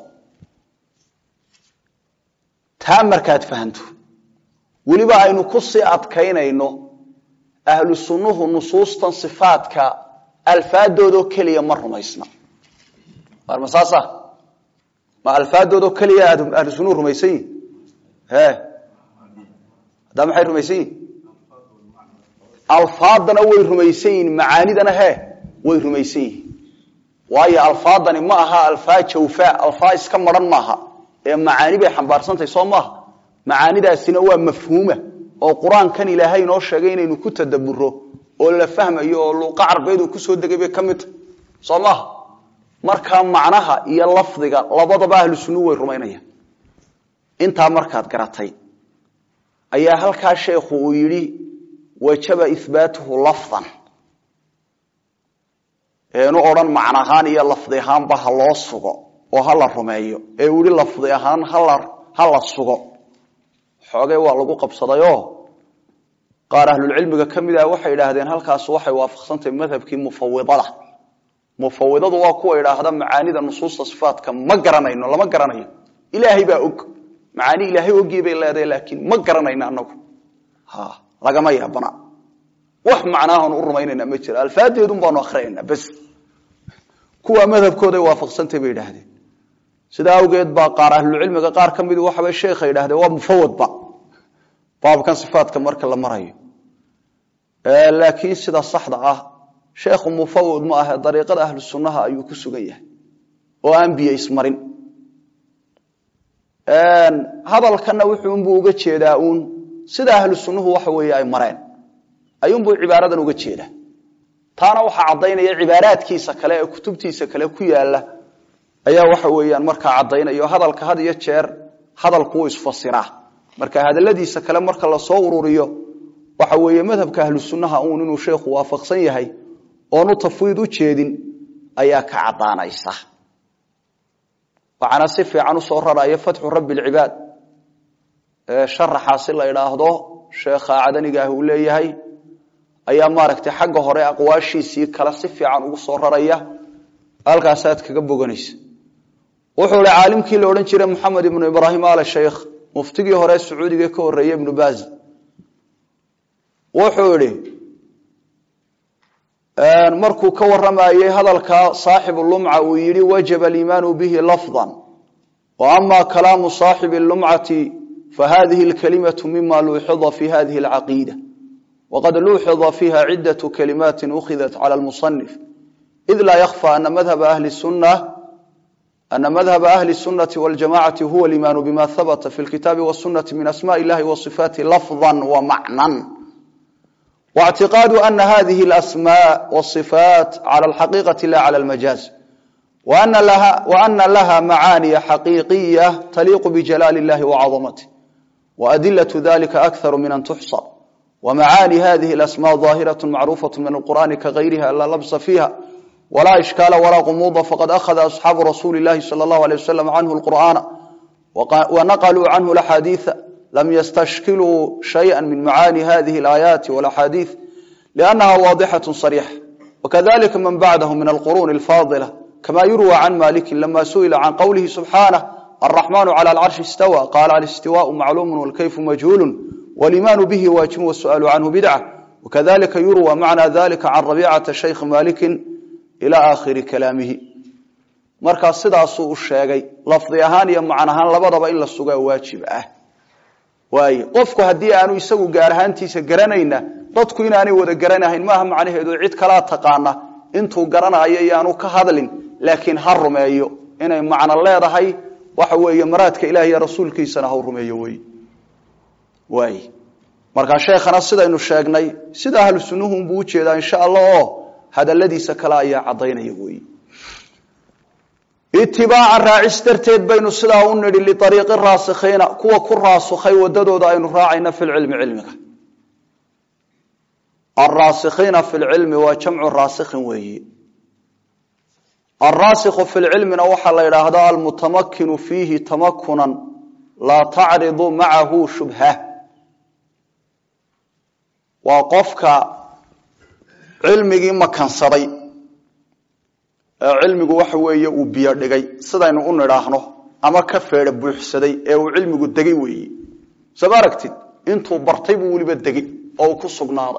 taa markaad fahanto weliba aynu ku sii adkaynayno ahlu sunnuhu nusuustan sifaadka alfaadoodoo keliya ma rumaysna war ma saasa ma alfaadoodoo keliya aad ahlu sunnuhu rumaysan yihin he haddaa maxay rumaysan yihin alfaadana way rumaysan yihin macaanidana he way rumaysan yihin waayo alfaadani ma aha alfaa jawfa alfaa iska maran maaha ee macaani bay xambaarsantahay soo maaha macaanidaasina waa mafhuuma oo qur-aankan ilaahay inoo sheegay inaynu ku tadaburo oo la fahmayo oo luuqa carbeed uu kusoo degay bay ka mid tahay soo maaha markaa macnaha iyo lafdiga labadaba ahlu sunnuhu way rumaynayaan intaa markaad garatay ayaa halkaa sheekhu uu yidhi wajaba ihbaatuhu lafdan eenu odhan macno ahaan iyo lafdi ahaanba ha loo sugo oo ha la rumeeyo ee uu yihi lafdi ahaan hala ha la sugo xoogay waa lagu qabsadayoo qaar ahlulcilmiga ka mid ah waxay idhaahdeen halkaas waxay waafaqsantahay madhabkii mufawidada mufawidadu waa kuwa idhaahda macaanida nusuusta sifaatka ma garanayno lama garanayo ilaahay baa og macaani ilaahay ogii bay leedahay laakiin ma garanayno anagu ha lagama yaabana wax macnaahan u rumaynayna ma jiro alfaadeedun baanu akrinayna bas kuwa madhabkooday waafaqsantay bay idhaahdeen sidaa awgeed baa qaar ahlucilmiga qaar ka mid waxabay sheekha idhahdeen waa mufawadba baabkan sifaatka marka la marayo laakiin sida saxda ah sheekhu mufawad ma ahe dariiqada ahlu sunnaha ayuu ku sugan yahay oo aan biyo ismarin hadalkana wuxuunbuu uga jeedaa uun sida ahlu sunnuhu waxa weeye ay mareen ayuunbuu cibaaradan uga jeedaa taana waxaa caddaynaya cibaaraadkiisa kale ee kutubtiisa kale ku yaala ayaa waxa weeyaan markaa caddaynaya hadalka had iyo jeer hadalkuuu isfasiraa marka hadaladiisa kale marka lasoo ururiyo waxa weeye madhabka ahlu sunnaha uun inuu sheekhu waafaqsan yahay oonu tafwiid u jeedin ayaa ka caddaanaysa waxaana si fiican usoo raraya fatxu rabbi lcibaad sharaxaasi la idhaahdo sheekha cadanigaah uu leeyahay ayaa maaragtay xagga hore aqwaashiisii kale si fiican ugu soo raraya halkaasaad kaga boganaysa wuxuu hi caalimkii la odhan jiray moxamed ibnu ibraahim al sheikh muftigii hore sacuudiga ka horeeye ibnu baz wuxuu idhi markuu ka waramayey hadalka saaxibu lumca uu yihi wajaba aliimaanu bihi lafdan wa ama kalaamu saaxibi lumcati fahadihi lkalimatu mima luuxida fi hadihi alcaqiida waqad luuxida fiiha cidaة kalimaati ukhidat cala lmusanif id laa yakfa ana madhaba ahli sunna ana madhaba ahli الsunati waljamacati huwa aliimaanu bima habata fi lkitaabi wاsunati min asmaء illahi waصifaati lafظa wamacnan واعtiقاad أن hذه الأسmاء والصفاaت عlى الحقيقة la عlى المجاز وأna لha معاaني حقيقية تليق بجلال اللhi وعظمته وأدلة ذلك أكثر من أن تحصى ومعاني هذه الأسماء ظاهرة معروفة من القرآن كغيرها لا لبس فيها ولا إشكال ولا غموض فقد أخذ أصحاب رسول الله صلى الله عليه وسلم عنه القرآن ونقلوا عنه الأحاديث لم يستشكلوا شيئا من معاني هذه الآيات والأحاديث لأنها واضحة صريحة وكذلك من بعده من القرون الفاضلة كما يروى عن مالك لما سئل عن قوله سبحانه الرحمن على العرش استوى قال الاستواء معلوم والكيف مجهول والإيمان به واجب والسؤال عنه بدعة وكذلك يروى معنى ذلك عن ربيعة شيخ مالك إلى آخر كلامه markaa sidaasuu u sheegay lafdi ahaan iyo macn ahaan labadaba in la sugaa waajib ah waay qofku haddii aanu isagu gaar ahaantiisa garanayna dadku inaanay wada garanahayn maaha macnaheedu cid kalaa taqaana intuu garanayo iyaanu ka hadlin laakiin ha rumeeyo inay macno leedahay waxa weeye maraadka ilaah iyo rasuulkiisana ha rumeeyo wey waay markaa sheekhana sidaynu sheegnay sida ahlu sunnuhu unbuu ujeedaa insha allah oo hadaladiisa kale ayaa caddaynaya wey itibaaca raacis darteed baynu sidaa u nidhi liariiqi raasikhiina kuwa ku raasukhay wadadooda aynu raacayna fi lcilmi cilmiga alraasikhiina fi lcilmi waa jamcu raasikhin weeyi alraasikhu fi lcilmina waxaa la yidhaahdaa almutamakinu fiihi tamakunan laa tacridu macahu shubha waa qofka cilmigii makansaday ee cilmigu waxa weeye uu biyo dhigay sidaynu u nidhaahno ama ka feedha buuxsaday ee uu cilmigu degay weeye sooma aragtid intuu bartay buu weliba degay oo uu ku sugnaaday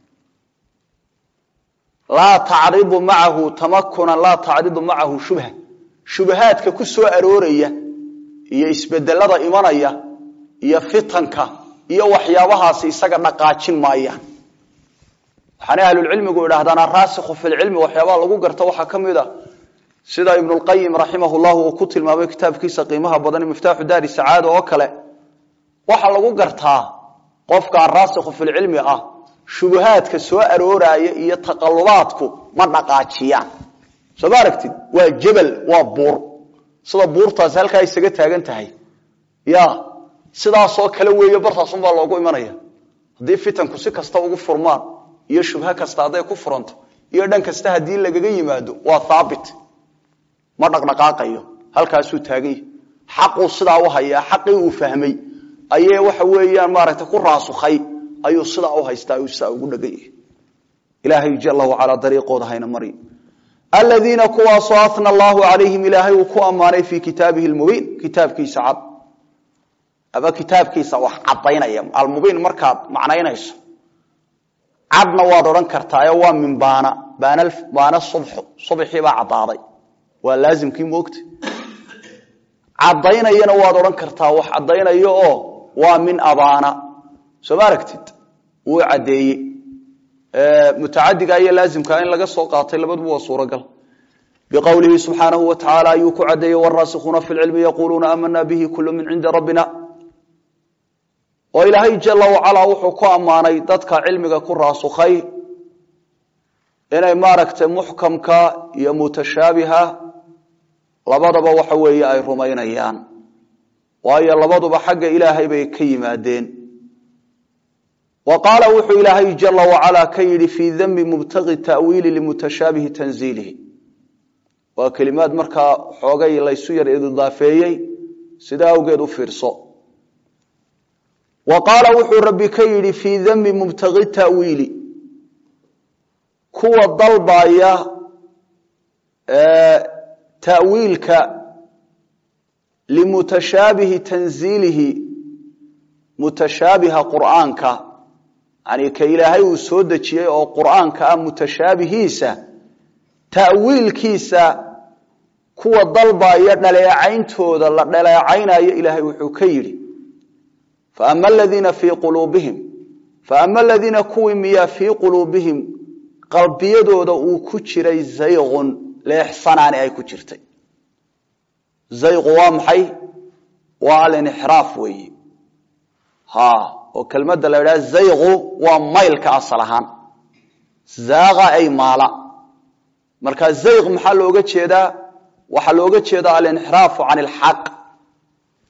laa tacridu macahu tamakunan laa tacridu macahu shubha shubahaadka ku soo arooraya iyo isbedelada imanaya iyo fitanka iyo waxyaabahaasi isaga dhaqaajin maayaan waxaanay ahlulcilmigu idhahdaan araasikhu fi lcilmi waxyaabaha lagu garta waxaa ka mid a sida ibnulqayim raximah llahu uu ku tilmaamay kitaabkiisa qiimaha badan miftaaxu daari sacaada oo kale waxaa lagu gartaa qofka araasikhu fi lcilmi ah shubahaadka soo arooraaya iyo taqalubaadku ma dhaqaajiyaan soo ma aragtid waa jebel waa buur sida buurtaasi halkaa isaga taagan tahay ya sidaasoo kale weeye bartaasunbaa loogu imanaya haddii fitanku si kasta ugu furmaan iyo shubho kasta hadday ku furanto iyo dhan kasta haddii lagaga yimaado waa haabit ma dhaqdhaqaaqayo halkaasuu taagan yahay xaquu sidaa u hayaa xaqii uu fahmay ayee waxa weeyaan maaragtay ku raasukhay ayuu sidaa u haystaa uu sidaa ugu dhagan yahay ilaahay jala wacalaa dariiqooda hayna mari aladiina kuwaasoo ahna allahu calayhim ilaahay uu ku ammaanay fii kitaabihi lmubiin kitaabkiisa cad ama kitaabkiisa wax cadaynaya almubiin markaad macnaynayso cadna waad odhan kartaayo waa min baana baana subxu subxii baa caddaaday waa laazimkii moogta caddaynayana waad odhan kartaa wax caddaynayo oo waa min abaana soo ma aragtid wuu caddeeyey mutacadiga iyo laazimka in laga soo qaatay labaduba waa suuragal biqowlihi subxaanahu wa tacaala ayuu ku caddeeyey waraasikuuna fi lcilmi yaquuluuna aamana bihi kulu min cindi rabbina oo ilaahay jala wacalaa wuxuu ku ammaanay dadka cilmiga ku raasukhay inay maaragtay muxkamka iyo mutashaabiha labadaba waxa weeye ay rumaynayaan waayo labaduba xagga ilaahay bay ka yimaadeen wa qaala wuxuu ilaahay jala wacalaa ka yidhi fii dembi mubtaqi ta'wiili limutashaabihi tanziilihi waa kelimaad markaa xoogay laysu yar ididaafeeyey sida awgeed u fiirso wa qaala wuxuu rabbi ka yidhi fii dembi mubtaqi ta'wiili kuwa dalbaya ta'wiilka limutashaabihi tanziilihi mutashaabiha qur'aanka yani ka ilaahay uu soo dejiyey oo qur'aanka ah mutashaabihiisa ta'wiilkiisa kuwa dalbaya dhaleecayntooda la dhaleecaynayo ilaahay wuxuu ka yidhi faama aladiina fii quluubihim faama aladiina kuwii miyaa fii quluubihim qalbiyadooda uu ku jiray zayqun leexsanaani ay ku jirtay zayqu waa maxay waa alinxiraaf weeyi ha oo kelmadda la idhaha zayqu waa maylka asal ahaan zaaqa ay maala marka zayq maxaa looga jeedaa waxaa looga jeedaa alinxiraafu can ilxaq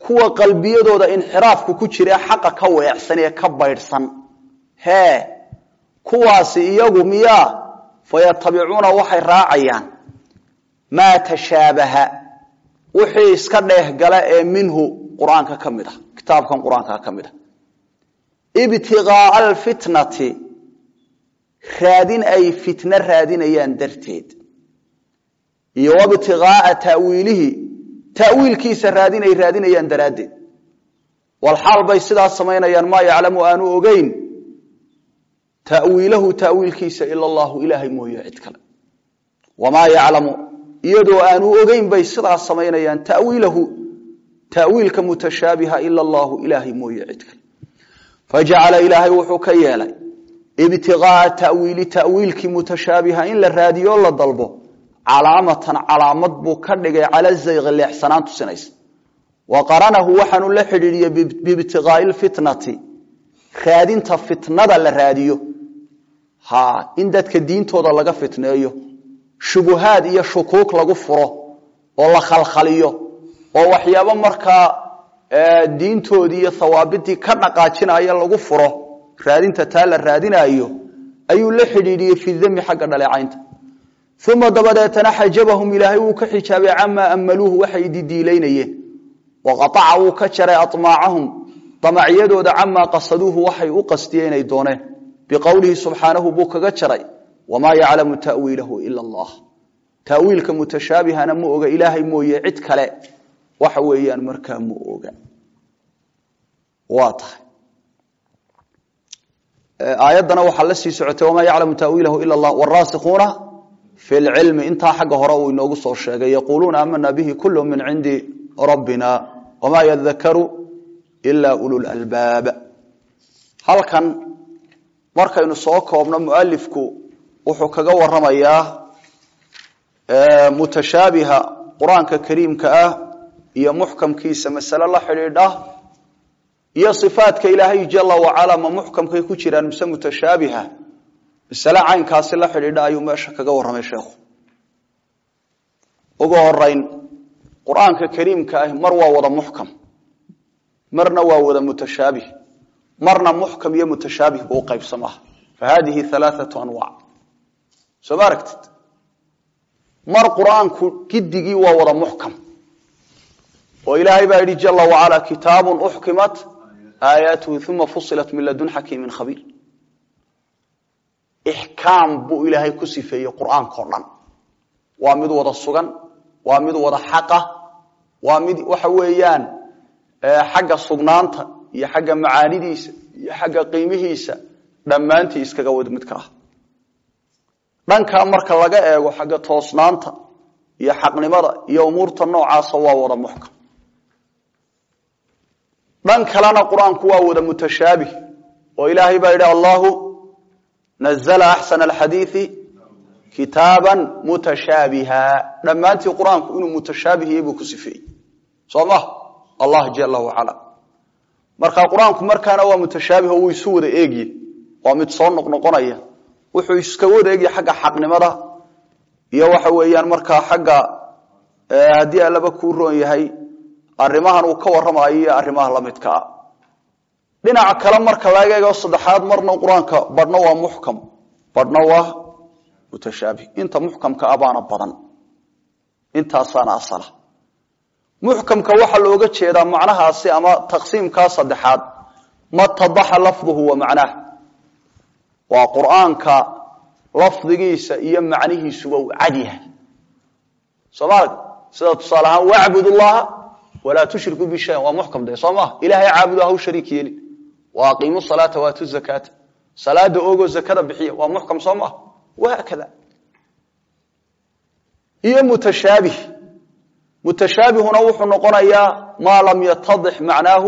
kuwa qalbiyadooda inxiraafku ku jira xaqa ka weecsan ee ka baydhsan hee kuwaasi iyagu miyaa fayatabicuuna waxay raacayaan maa tashaabaha wixii iska dheehgala ee minhu qur-aanka ka mid ah kitaabkan qur-aanka ka mid ah ibtiqaaa alfitnati raadin ay fitno raadinayaan darteed iyo wabtiqaaa tawiilihi tawiilkiisa raadin ay raadinayaan daraaddeed walxaal bay sidaas samaynayaan maa yaclamu aanu ogeyn tawiilahu tawiilkiisa ila allahu ilaahay mooye cid kale wamaa yaclamu iyadoo aanu ogeyn bay sidaas samaynayaan tawiilahu tawiilka mutashaabiha ila allahu ilaahay mooye cid kale fajacala ilaahay wuxuu ka yeelay ibtiqaaa tawiili tawiilkii mutashaabiha in la raadiyo la dalbo calaamatan calaamad buu ka dhigay cala zayqi leexsanaan tusinaysa wa qaranahu waxaanu la xidhiidhiyey biibtiqaai lfitnati raadinta fitnada la raadiyo ha in dadka diintooda laga fitneeyo shubuhaad iyo shukuuk lagu furo oo la khalkhaliyo oo waxyaabo markaa diintoodii iyo hawaabidii ka dhaqaajinaya lagu furo raadinta taa la raadinaayo ayuu la xidhiidhiyey fi dami xagga dhaleecaynta uma dabadeetana xajabahum ilaahay wuu ka xijaabay camaa amaluuhu waxay didiilaynayeen waqaaca wuu ka jaray amaacahum damacyadooda camaa qasaduuhu waxay u qastiyeen inay dooneen biqowlihi subxaanahu buu kaga jaray wamaa yaclamu tawiilahu ila allah tawiilka mutashaabihana ma oga ilaahay mooye cid kale waxa weeyaan markaa ma oga waa tahay aayaddana waxaa la sii socotay wamaa yaclamu tawiilahu ila allah waraasikuuna fi lcilmi intaa xagga hore uu inoogu soo sheegay yaquuluuna aamana bihi kulu min cindi rabbina wamaa yadakaru ila ululalbaab halkan markaynu soo koobno mualifku wuxuu kaga waramayaa mutashaabiha qur-aanka kariimka ah iyo muxkamkiisa masale la xidhiidha iyo صifaadka ilaahay jala wacala ma muxkamkay ku jiraan mise mutashaabiha masale caynkaasi la xidhiidha ayuu meesha kaga warramay sheekhu ugu horeyn qur-aanka kariimka ah mar waa wada muxkam marna waa wada mutashaabih marna muxkam iyo mutashaabih buu uqaybsamaa fa hadihi alaaatu anwac soo ma aragtid mar qur-aanku gidigii waa wada muxkam oo ilaahay baa yidhi jala wacala kitaabun uxkimat aayaatuhu uma fusilat min ladun xakiimin khabiir ixkaam buu ilaahay ku sifeeyey qur-aanka o dhan waa mid wada sugan waa mid wada xaqa waa mid waxa weeyaan xagga sugnaanta iyo xagga macaanidiisa iyo xagga qiimihiisa dhammaantii iskaga wad mid ka ah dhankaa marka laga eego xagga toosnaanta iyo xaqnimada iyo umuurta noocaasa waa wada muxkam dhan kalena qur-aanku waa wada mutashaabih oo ilaahay baa yidhi allahu nazla axsana alxadiidi kitaaban mutashaabiha dhammaantii qur-aanku inuu mutashaabihiyey buu ku sifeeyey soo ma allah jala wacala marka qur-aanku markaana waa mutashaabih oo wuu isu wada eegye waa mid soo noqnoqonaya wuxuu iska wada eegya xagga xaqnimada iyo waxa weeyaan markaa xagga haddii allaba kuu roon yahay arrimahan uu ka warramayo iyo arrimaha lamidka ah dhinaca kale marka laga eego saddexaad marna qur-aanka badhna waa muxkam badhna waa mutashaabih inta muxkamka ah baana badan intaasaana asala muxkamka waxaa looga jeedaa macnahaasi ama taqsiimkaa saddexaad matadaxa lafduhu wa macnaah waa qur-aanka lafdigiisa iyo macnihiisuba uu cad yahay soomaalia sida tusaale ahaan wacbud llaha walaa tushriku bi shayan waa muxkam de soo maha ilahay caabudo haw shariik yeelin wa aqiimu salaata waatu zakaata salaada ogo zakada bixiya waa muxkam soo maha wahaakada iyo mutashaabih mutashaabihuna wuxuu noqonayaa maa lam yatadix macnaahu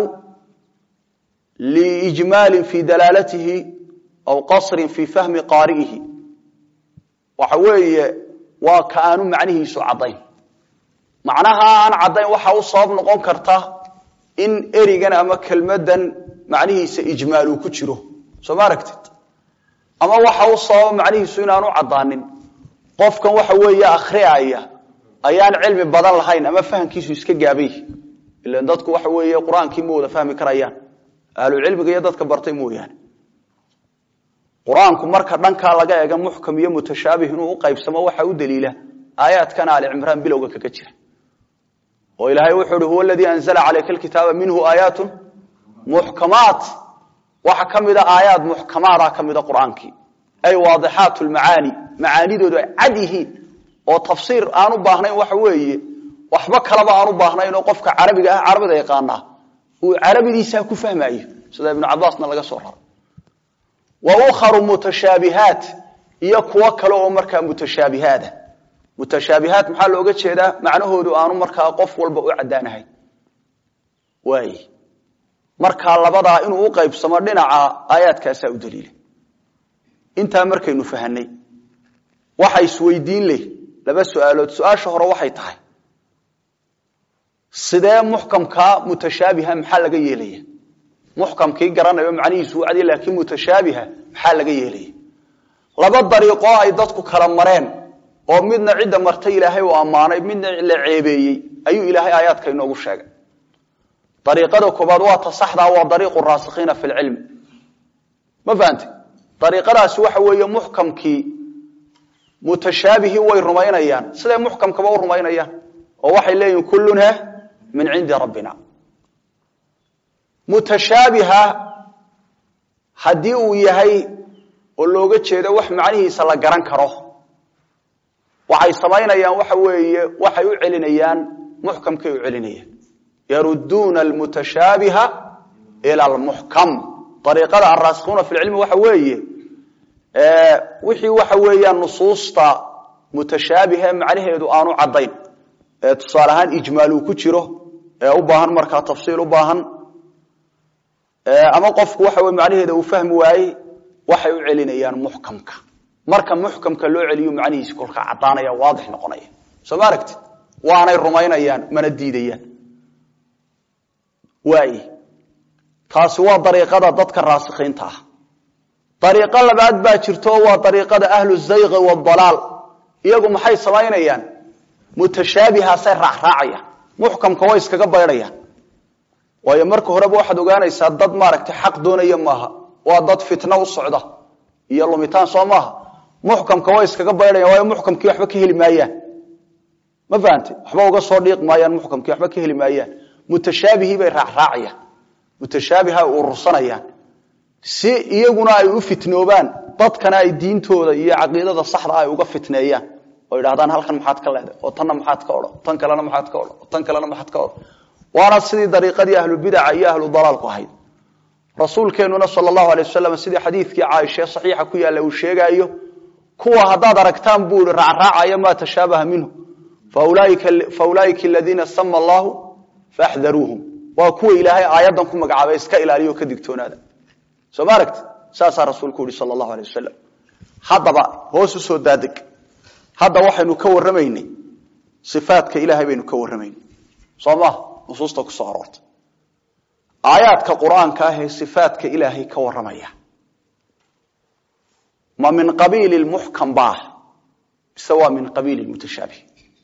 liijmaalin fi dalaalatihi aw qasrin fi fahmi qaari'ihi waxa weeye waa ka aanu macnihiisu caddayn macnaha aan caddayn waxa u sabab noqon karta in erigan ama kelmadan macnihiisa ijmaal uu ku jiro soo ma aragtid ama waxa u sababa macnihiisu inaanu caddaanin qofkan waxa weeye akhriaya ayaan cilmi badan lahayn ama fahamkiisu iska gaabay ilan dadku waxa weeye qur-aankii ma wada fahmi karayaan ahlucilmiga iyo dadka bartay mooyaane qur-aanku marka dhankaa laga eega muxkam iyo mutashaabih inuu u qaybsamo waxaa u daliila aayaadkan aali cimraan bilowga kaga jira oo ilaahay wuxuu uhi huwa aladii anzala calayka alkitaaba minhu aayaatun muxkamaat waxa ka mida aayaad muxkamaada ka mida qur-aankii ay waadixaat lmacaani macaanidoodu ay cad yihiin oo tafsiir aan u baahnayn waxa weeye waxba kalaba aan u baahnayn oo qofka carabiga ah carabida yaqaanaa uu carabidiisaa ku fahmayo sida ibnu cabaasna laga soo raro wa ukharu mutashaabihaat iyo kuwo kale oo markaa mutashaabihaada mutashaabihaat maxaa looga jeedaa macnahoodu aanu markaa qof walba u caddaanahay waay markaa labadaa inuu u qaybsamo dhinaca aayaadkaasaa u daliila intaa markaynu fahanay waxa isweydiin leh laba su-aalood su-aasha hore waxay tahay sidee muxkamkaa mutashaabiha maxaa laga yeelaya muxkamkii garanayo macnihiisu u cadiy laakiin mutashaabiha maxaa laga yeelaya laba dariiqoo ay dadku kala mareen oo midna cidda martay ilaahay uu ammaanay midna la ceebeeyey ayuu ilaahay aayaadka inoogu sheegay dariiqada koobaad waa ta saxdaa waa dariiqu raasikhiina fi lcilmi ma fahante dariiqadaasi waxa weeye muxkamkii mutashaabihii way rumaynayaan siday muxkamkaba u rumaynayaan oo waxay leeyihin kullunha min cindi rabbina mutashaabiha haddii uu yahay oo looga jeedo wax macnihiisa la garan karo waxay samaynayaan waxa weeye waxay u celinayaan muxkamkay u celinayaan yaruduuna almutashaabiha ila almuxkam ariiqada alraasikhuuna fi lcilmi waxa weeye wixii waxa weeyaan nusuusta mutashaabihe macnaheedu aanu caddayn ee tusaale ahaan ijmaal uu ku jiro ee u baahan markaa tafsiil u baahan ama qofku waxa wey macnaheeda uu fahmi waayey waxay u celinayaan muxkamka marka muxkamka loo celiyo macnihiisi kolkaa caddaanaya waadix noqonaya soo ma aragtid waanay rumaynayaan mana diidayaan waay taasi waa dariiqada dadka raasikhiinta ah dariiqo labaad baa jirto oo waa dariiqada ahlu zayqi waadalaal iyagu maxay samaynayaan mutashaabihaasay raacraacayaan muxkamka way iskaga baydhayaan waayo marka horeba waxaad ogaanaysaa dad maaragtay xaq doonaya maaha waa dad fitno u socda iyo lumitaan soo maaha muxkamka way iskaga baydhayan waayo muxkamkii waxba ka heli maayaan ma fahante waxba uga soo dhiiq maayaan muxkamkii waxba ka heli maayaan mutashaabihii bay raacraacayaan mutashaabiha ay urursanayaan si iyaguna ay u fitnoobaan dadkana ay diintooda iyo caqiidada saxda ay uga fitneeyaan oo idhahdaan halkan maxaad ka leeday oo tanna maxaad ka odhan tan kalena maxaad ka odhan oo tan kalena maxaad ka odhan waana sidii dariiqadii ahlubidaca iyo ahlu dalaalku ahayd rasuulkeenuna sal allahu alay wasalam sidii xadiidkii caaisha saxiixa ku yaalla uu sheegaayo kuwa haddaad aragtaan buu i raacraacaya maa tashaabaha minhu fa ulaaika aladiina sama allahu faxdaruuhum waa kuwa ilaahay aayaddan ku magacaabay iska ilaaliyo ka digtoonaada soo ma aragti saasaa rasuulku yihi sal allahu alay wasalam haddaba hoos u soo daadeg hadda waxaynu ka warramaynay sifaadka ilaahay baynu ka warramaynay soo maha nusuusta ku soo aroortay aayaadka qur-aanka ah ee sifaadka ilaahay ka warramaya ma min qabiili muxkam baah mise waa min qabiili mutashaabih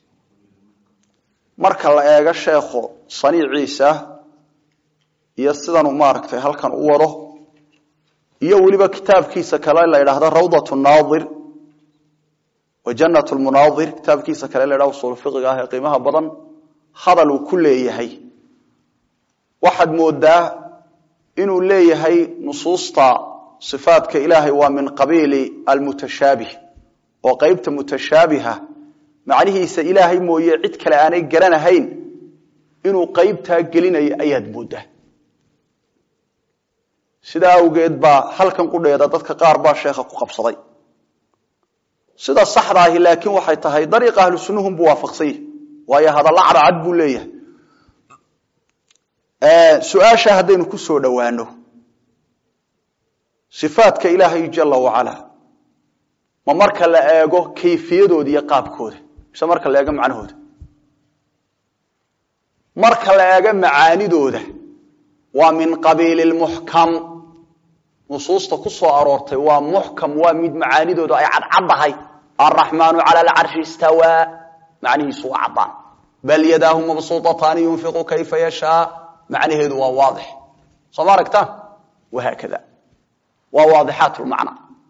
marka la eego sheekhu saniiciisa iyo sidanuu maaragtay halkan u wado iyo weliba kitaabkiisa kale la ydhaahdo rawdat naadir wa janat lmunaadir kitaabkiisa kale la ydhahdo usul fiqiga ah ee qiimaha badan hadal uu ku leeyahay waxaad moodaa inuu leeyahay nusuusta sifaadka ilaahay waa min qabiili almutashaabih oo qeybta mutashaabiha macnihiisa ilaahay mooye cid kale aanay garanahayn inuu qeybtaa gelinayo ayaad moodaa sidaa awgeed baa halkan qudheeda dadka qaar baa sheekha ku qabsaday sida saxda ahi laakiin waxay tahay dariiqa ahlu sunnuhum buu waafaqsan yahy waayo hadalla cadcad buu leeyahay su-aasha haddaynu ku soo dhowaano sifaadka ilaahay jala wacala ma marka la eego kayfiyadooda iyo qaabkooda mise marka la eego macnahooda marka la eego macaanidooda waa min qabiili muxkam nusuusta ku soo aroortay waa muxkam waa mid macaanidooda ay cadcaddahay alraxmaanu cala alcarshi istawaa macnihiisu waa caddaan bal yadaahu mabsuutataani yunfiqu kayfa yashaa macnaheedu waa waadix soo ma aragtaan wahaakada waa waadixaat lmacna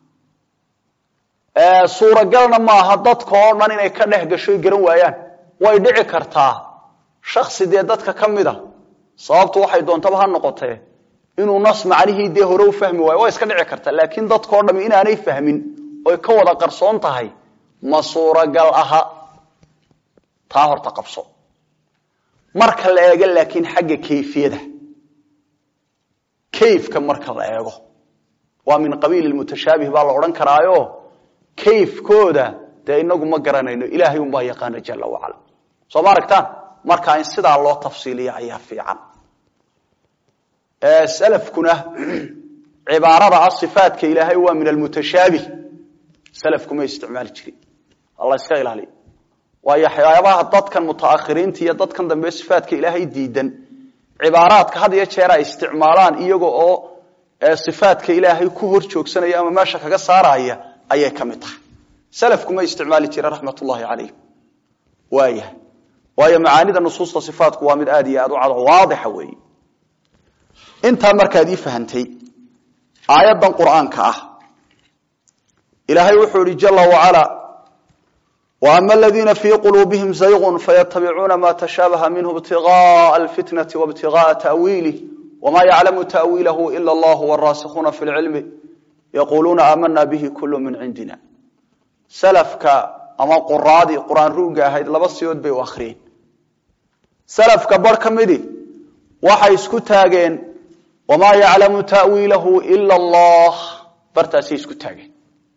suuragalna maaha dadka oo dhan inay ka dhex gasho garan waayaan way dhici kartaa shaksi dee dadka ka mid a sababtu waxay doontaba ha noqotee inuu nas macnihii dee hore u fahmi waayo waa iska dhici karta laakiin dadkao dhami inaanay fahmin oy ka wada qarsoon tahay ma suuragal aha taa horta qabso marka la eego laakiin xagga kayfiyada kayfka marka la eego waa min qabiili mutashaabih baa la odhan karaayo kayfkooda dee inagu ma garanayno ilaahay unbaa yaqaana jala wacala soo ma aragtaan marka in sidaa loo tafsiiliya ayaa fiican salafkuna cibaarada ah sifaatka ilaahay waa min almutashaabih salafku ma isticmaali jirin alla iska ilaaliya waayo waxyaabaha dadkan mutaakhiriinta iyo dadkan dambe sifaatka ilaahay diidan cibaaraadka had iyo jeer ay isticmaalaan iyaga oo sifaatka ilaahay ku hor joogsanaya ama meesha kaga saaraya ayay ka mid tahay salafku ma isticmaali jira raxmat ullahi calayhim waaya waayo macaanida nusuusta sifaatku waa mid aad iyo aad u cado waadixa weeye intaa markaad ii fahantay aayaddan qur'aanka ah ilaahay wuxuu ihi jala wacala وأma اladiina fii quluubihim zayغ faytabicuuna ma tashaabaha minhu ibtiغاءa اlfitnaةi وابtiغاءa تأwiilih وma yaclamu تأwiilahu ilا اllah wالraasikuuna fi اlcilmi yaquluuna aamana bihi kul min cindina salafka ama quraadii quraan ruuga ahayd laba siyood bay u akhriyeen salafka bar ka midi waxay isku taageen wamaa yaclamu ta'wiilahu ila allah bartaasay isku taageen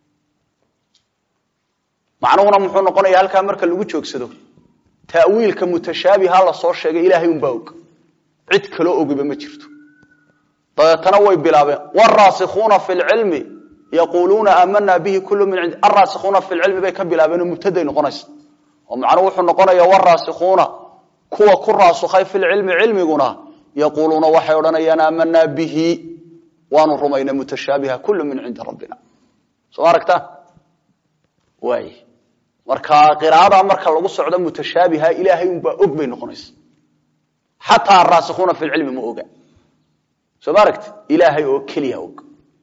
macnuhuna muxuu noqonaya halkaa marka lagu joogsado ta'wiilka mutashaabiha la soo sheegay ilaahay unbaa og cid kaloo ogiba ma jirto dabeetana way bilaabeen waraasikuuna fi lcilmi yaquluuna aamana bihi kulu min cindi araasikuuna fi lcilmi bay ka bilaabeen oo mubtaday noqonaysa oo macnuhu wuxuu noqonaya waraasikuuna kuwa ku raasukhay fi lcilmi cilmiguna yaquuluuna waxay odhanayaan aamanaa bihi waanu rumaynay mutashaabiha kulu min cindi rabbina soo ma aragtaan waay marka qiraa'ada marka lagu socdo mutashaabiha ilaahay unbaa og bay noqonaysa xataa araasikuuna fi lcilmi ma oga soo ma aragti ilaahay oo keliya og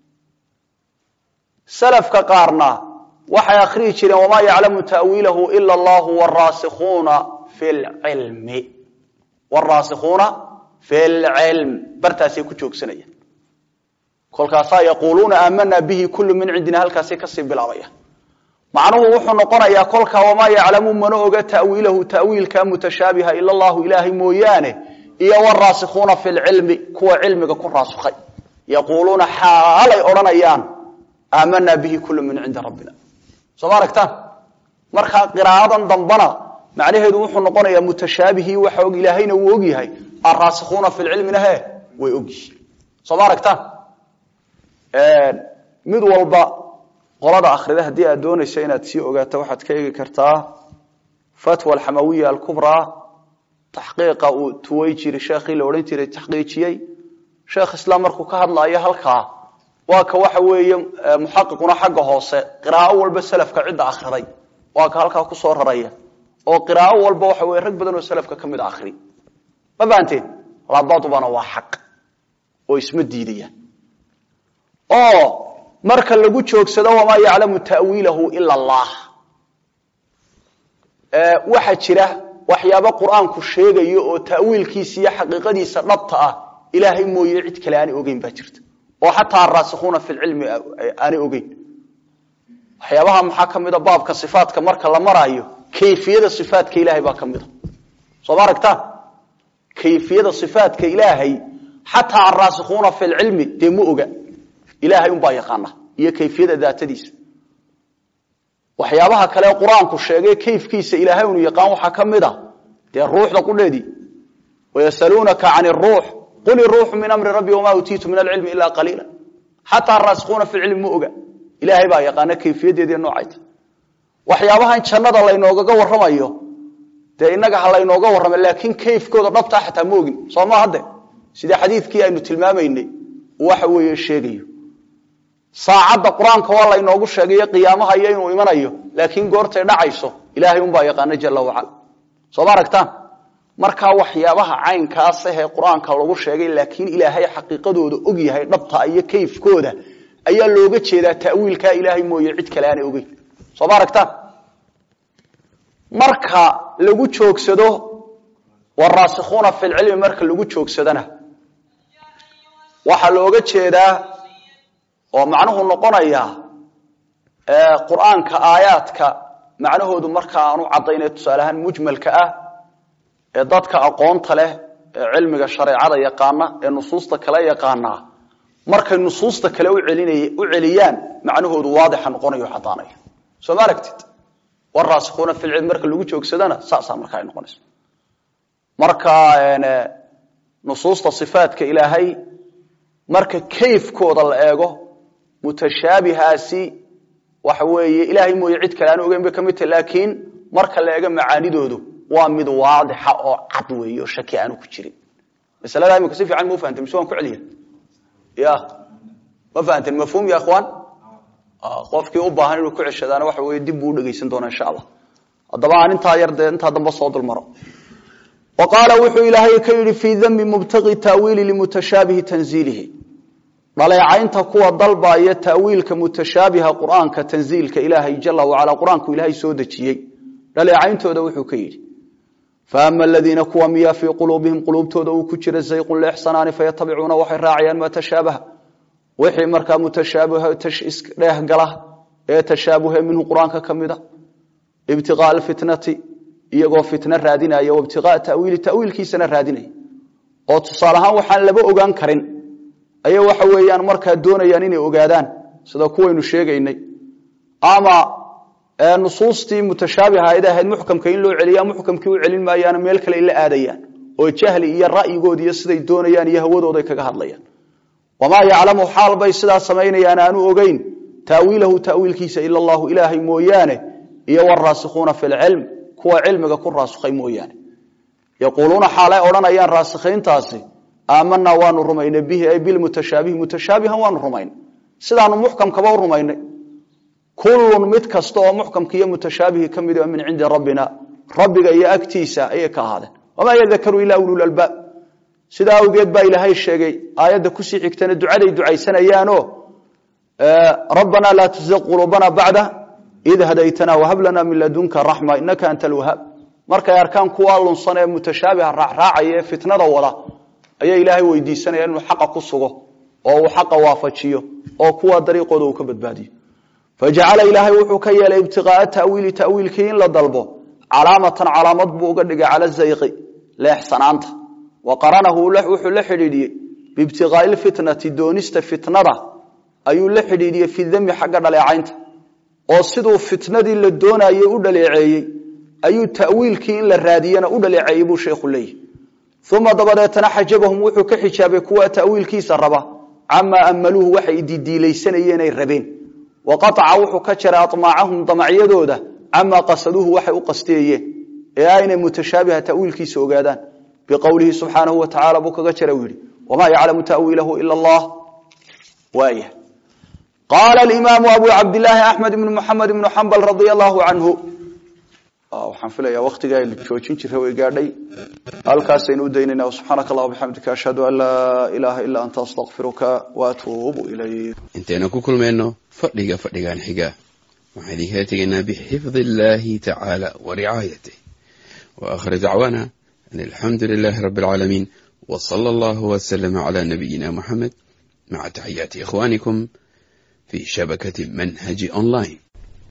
salafka qaarna waxay akhriyi jireen wamaa yaclamu ta'wiilahu ila allahu waraasikuuna fi lcilmi waraasikuuna fi lcilm bartaasay ku joogsanayaan kolkaasaa yaquuluuna aamanaa bihi kulu min cindina halkaasay kasii bilaabaya macnuhu wuxuu noqonayaa kolkaa wamaa yaclamu mana oga ta'wiilahu ta'wiilka mutashaabiha ila allahu ilaahay mooyaane iyo waraasikuuna fi lcilmi kuwa cilmiga ku raasukhay yaquuluuna xaalay odhanayaan aamanaa bihi kulu min cindi rabbina soo ma aragtaan markaa qiraa'adan dambana macnaheedu wuxuu noqonayaa mutashaabihii waxa og ilaahayna wuu og yahay araasikuuna fi lcilmina he way og yihiin soo ma aragtaan mid walba qolada akhrida haddii aad doonayso inaad sii ogaato waxaad ka eegi kartaa fatwa alxamawiya alkubraa taxqiiqa uu tuway jiri sheekhii la odhan jiray taxqiijiyey sheekh islaam markuu ka hadlaayo halkaa waa ka waxa weeye muxaqiquna xagga hoose qiraa'o walba salafka cidda akhriday waa ka halkaa kusoo raraya oo qiraa'o walba waxa weye rag badan oo salafka ka mid a akhri ma fahanteen labadubana waa xaq oo isma diidayaan oo marka lagu joogsado wamaa yaclamu ta'wiilahu ila allah waxaa jira waxyaabo qur-aanku sheegayo oo ta'wiilkiisa iyo xaqiiqadiisa dhabta ah ilaahay mooye cid kale aanay ogeyn baa jirta oo xataa araasikuuna fi lcilmi aanay ogeyn waxyaabaha maxaa ka mida baabka sifaatka marka la maraayo kayfiyada sifaatka ilaahay baa ka mida soo ma aragtaan kayfiyada sifaatka ilaahay xataa araasikuuna fi lcilmi dee ma oga ilaahay unbaa yaqaana iyo kayfiyada daatadiisa waxyaabaha kale qur-aanku sheegay kayfkiisa ilaahay unu yaqaan waxaa ka mid a dee ruuxda qudheedii wayasaluunaka can ruux qul iruuxu min amri rabbi wamaa utiitu min alcilmi ila qaliila xataa araasikuuna fi lcilmi ma oga ilaahay baa yaqaana kayfiyadeediiy noocayta waxyaabahan jannada laynoogaga waramayo dee inaga ha laynooga warrama laakiin kayfkooda dhabtaa xataa ma ogin soo ma hadde sida xadiidkii aynu tilmaamaynay waxa weeye sheegayo saacadda qur-aanka waa laynoogu sheegayo qiyaamaha iyo inuu imanayo laakiin goortay dhacayso ilaahay unbaa yaqaana jala wacala soo ma aragtaan markaa waxyaabaha caynkaas ahee qur-aanka lagu sheegay laakiin ilaahay xaqiiqadooda og yahay dhabta iyo kayfkooda ayaa looga jeedaa ta'wiilkaa ilaahay mooye cid kale aanay ogeyn soo ma aragtaan marka lagu joogsado waraasikuuna fi lcilmi marka lagu joogsadana waxaa looga jeedaa oo macnuhu noqonaya qur-aanka aayaadka macnahoodu marka aanu caddaynay tusaale ahaan mujmalka ah ee dadka aqoonta leh ee cilmiga shareecada yaqaana ee nusuusta kale yaqaanaa markay nusuusta kale u celiyaan macnahoodu waadixa noqonayo caddaanaya soo ma aragtid waraasikuuna fi lcilmi marka lagu joogsadana saasaa marka ay noqonayso marka nusuusta sifaatka ilaahay marka kayfkooda la eego mutashaabihaasi waxa weeye ilaahay mooye cid kale aan ogeyn bay ka mid tahy laakiin marka la eego macaanidoodu waa mid waadixa oo cad weeye oo shaki aanu ku jirin masalada imika si fiican ma u fahamtay mise waan ku celiya ya ma fahamteen mafhuum ya ikhwaan qofkii u baahan inuu ku ceshadaana waxa weye dib buu u dhegaysan doonaa insha allah haddaba aan intaa yar dee intaa dambe soo dulmaro wa qaala wuxuu ilaahay ka yidhi fii dami mubtaqi taawiili limutashaabihi tanziilihi dhaleecaynta kuwa dalbaaya taawiilka mutashaabiha qur'aanka tanziilka ilaahay jala wacalaa qur-aanku ilaahay soo dejiyey dhaleecayntooda wuxuu ka yidhi faama aladiina kuwa miyaa fii quluubihim quluubtooda uu ku jira zayqun leexsanaani fayatabicuuna waxay raacayaan maa tashaabaha wixii markaa mutashaabiha dheeh gala ee tashaabuhe minhu qur-aanka ka mida ibtiqaa alfitnati iyagoo fitno raadinaya waibtiqaa tawiili tawiilkiisana raadinaya oo tusaale ahaan waxaan laba ogaan karin ayay waxa weeyaan markaa doonayaan inay ogaadaan sida kuwaynu sheegaynay ama nusuustii mutashaabihayd ahayd muxkamka in loo celiya muxkamkii u celin maayaana meel kale la aadayaan oo jahli iyo ra'yigood iyo siday doonayaan iyo hawadooday kaga hadlayaan wamaa yaclamu xaal bay sidaa samaynayaan aanu ogeyn taawiilahu tawiilkiisa ila allahu ilaahay mooyaane iyo waraasikuuna fi lcilm kuwa cilmiga ku raasukhay mooyaane yaquuluuna xaalay odhanayaan raasikhiintaasi aamanaa waanu rumaynay bihi ay bilmutashaabihi mutashaabihan waanu rumaynay sidaanu muxkamkaba u rumaynay kullun mid kasta oo muxkamka iyo mutashaabihi ka mid min cindi rabbina rabbiga iyo agtiisa ayay ka ahaadeen wamaa yadakaru ilaa ululalbaab sidaa awgeed baa ilaahay sheegay aayadda kusii xigtana ducaday ducaysanayaanoo rabbanaa laa tuziq quluubana bacda id hadaytana wahab lana min ladunka raxma inaka anta alwahaab markay arkaan kuwaa lunsan ee mutashaabiha raacraacaya ee fitnada wada ayay ilaahay weydiisanaya inuu xaqa ku sugo oo uu xaqa waafajiyo oo kuwa dariiqooda uu ka badbaadiyo fajacala ilaahay wuxuu ka yeelay ibtiqaaa tawiili tawiilkii in la dalbo calaamatan calaamad buu uga dhigay cala zayqi leexsanaanta wa qaranahu wuxuu la xidhiidhiyey biibtiqaai lfitnati doonista fitnada ayuu la xidhiidhiyey fi dami xagga dhaleecaynta oo siduu fitnadii la doonayey u dhaleeceeyey ayuu tawiilkii in la raadiyana u dhaleeceeyey buu sheekhu leeyahy uma dabadeetana xajabahum wuxuu ka xijaabay kuwa tawiilkiisa raba camaa amaluuhu waxay didiilaysanayeen ay rabeen wa qaaca wuxuu ka jaray amaacahum damacyadooda camaa qasaduuhu waxay u qastiyayeen ee aynay mutashaabiha tawiilkiisa ogaadaan biqowlihi subxaanahu wa tacala buu kaga jara u yihi wamaa yaclamu tawiilahu ila allah waaya qaala alimaamu abu cabdilaahi axmed ibnu muxamed ibnu xambal radia allahu canhu waxaan filaya waktigaa la joojin jira way gaadhay halkaasaynu u daynayna subxaanaka allah bixamdika ashhadu an laa ilaaha ilaa anta astaqfiruka waatuubu ilayk intaynu ku kulmayno fadhiga fadhigan xiga waxaan idinkala tegaynaa bixifdi illahi tacaala wa ricaayatih wa akhir dacwaana an alxamdu lilahi rabi alcaalamiin w sala allahu waslama cala nabiyina muxamed maca taxiyaati ikhwanikum fi shabakati manhaji online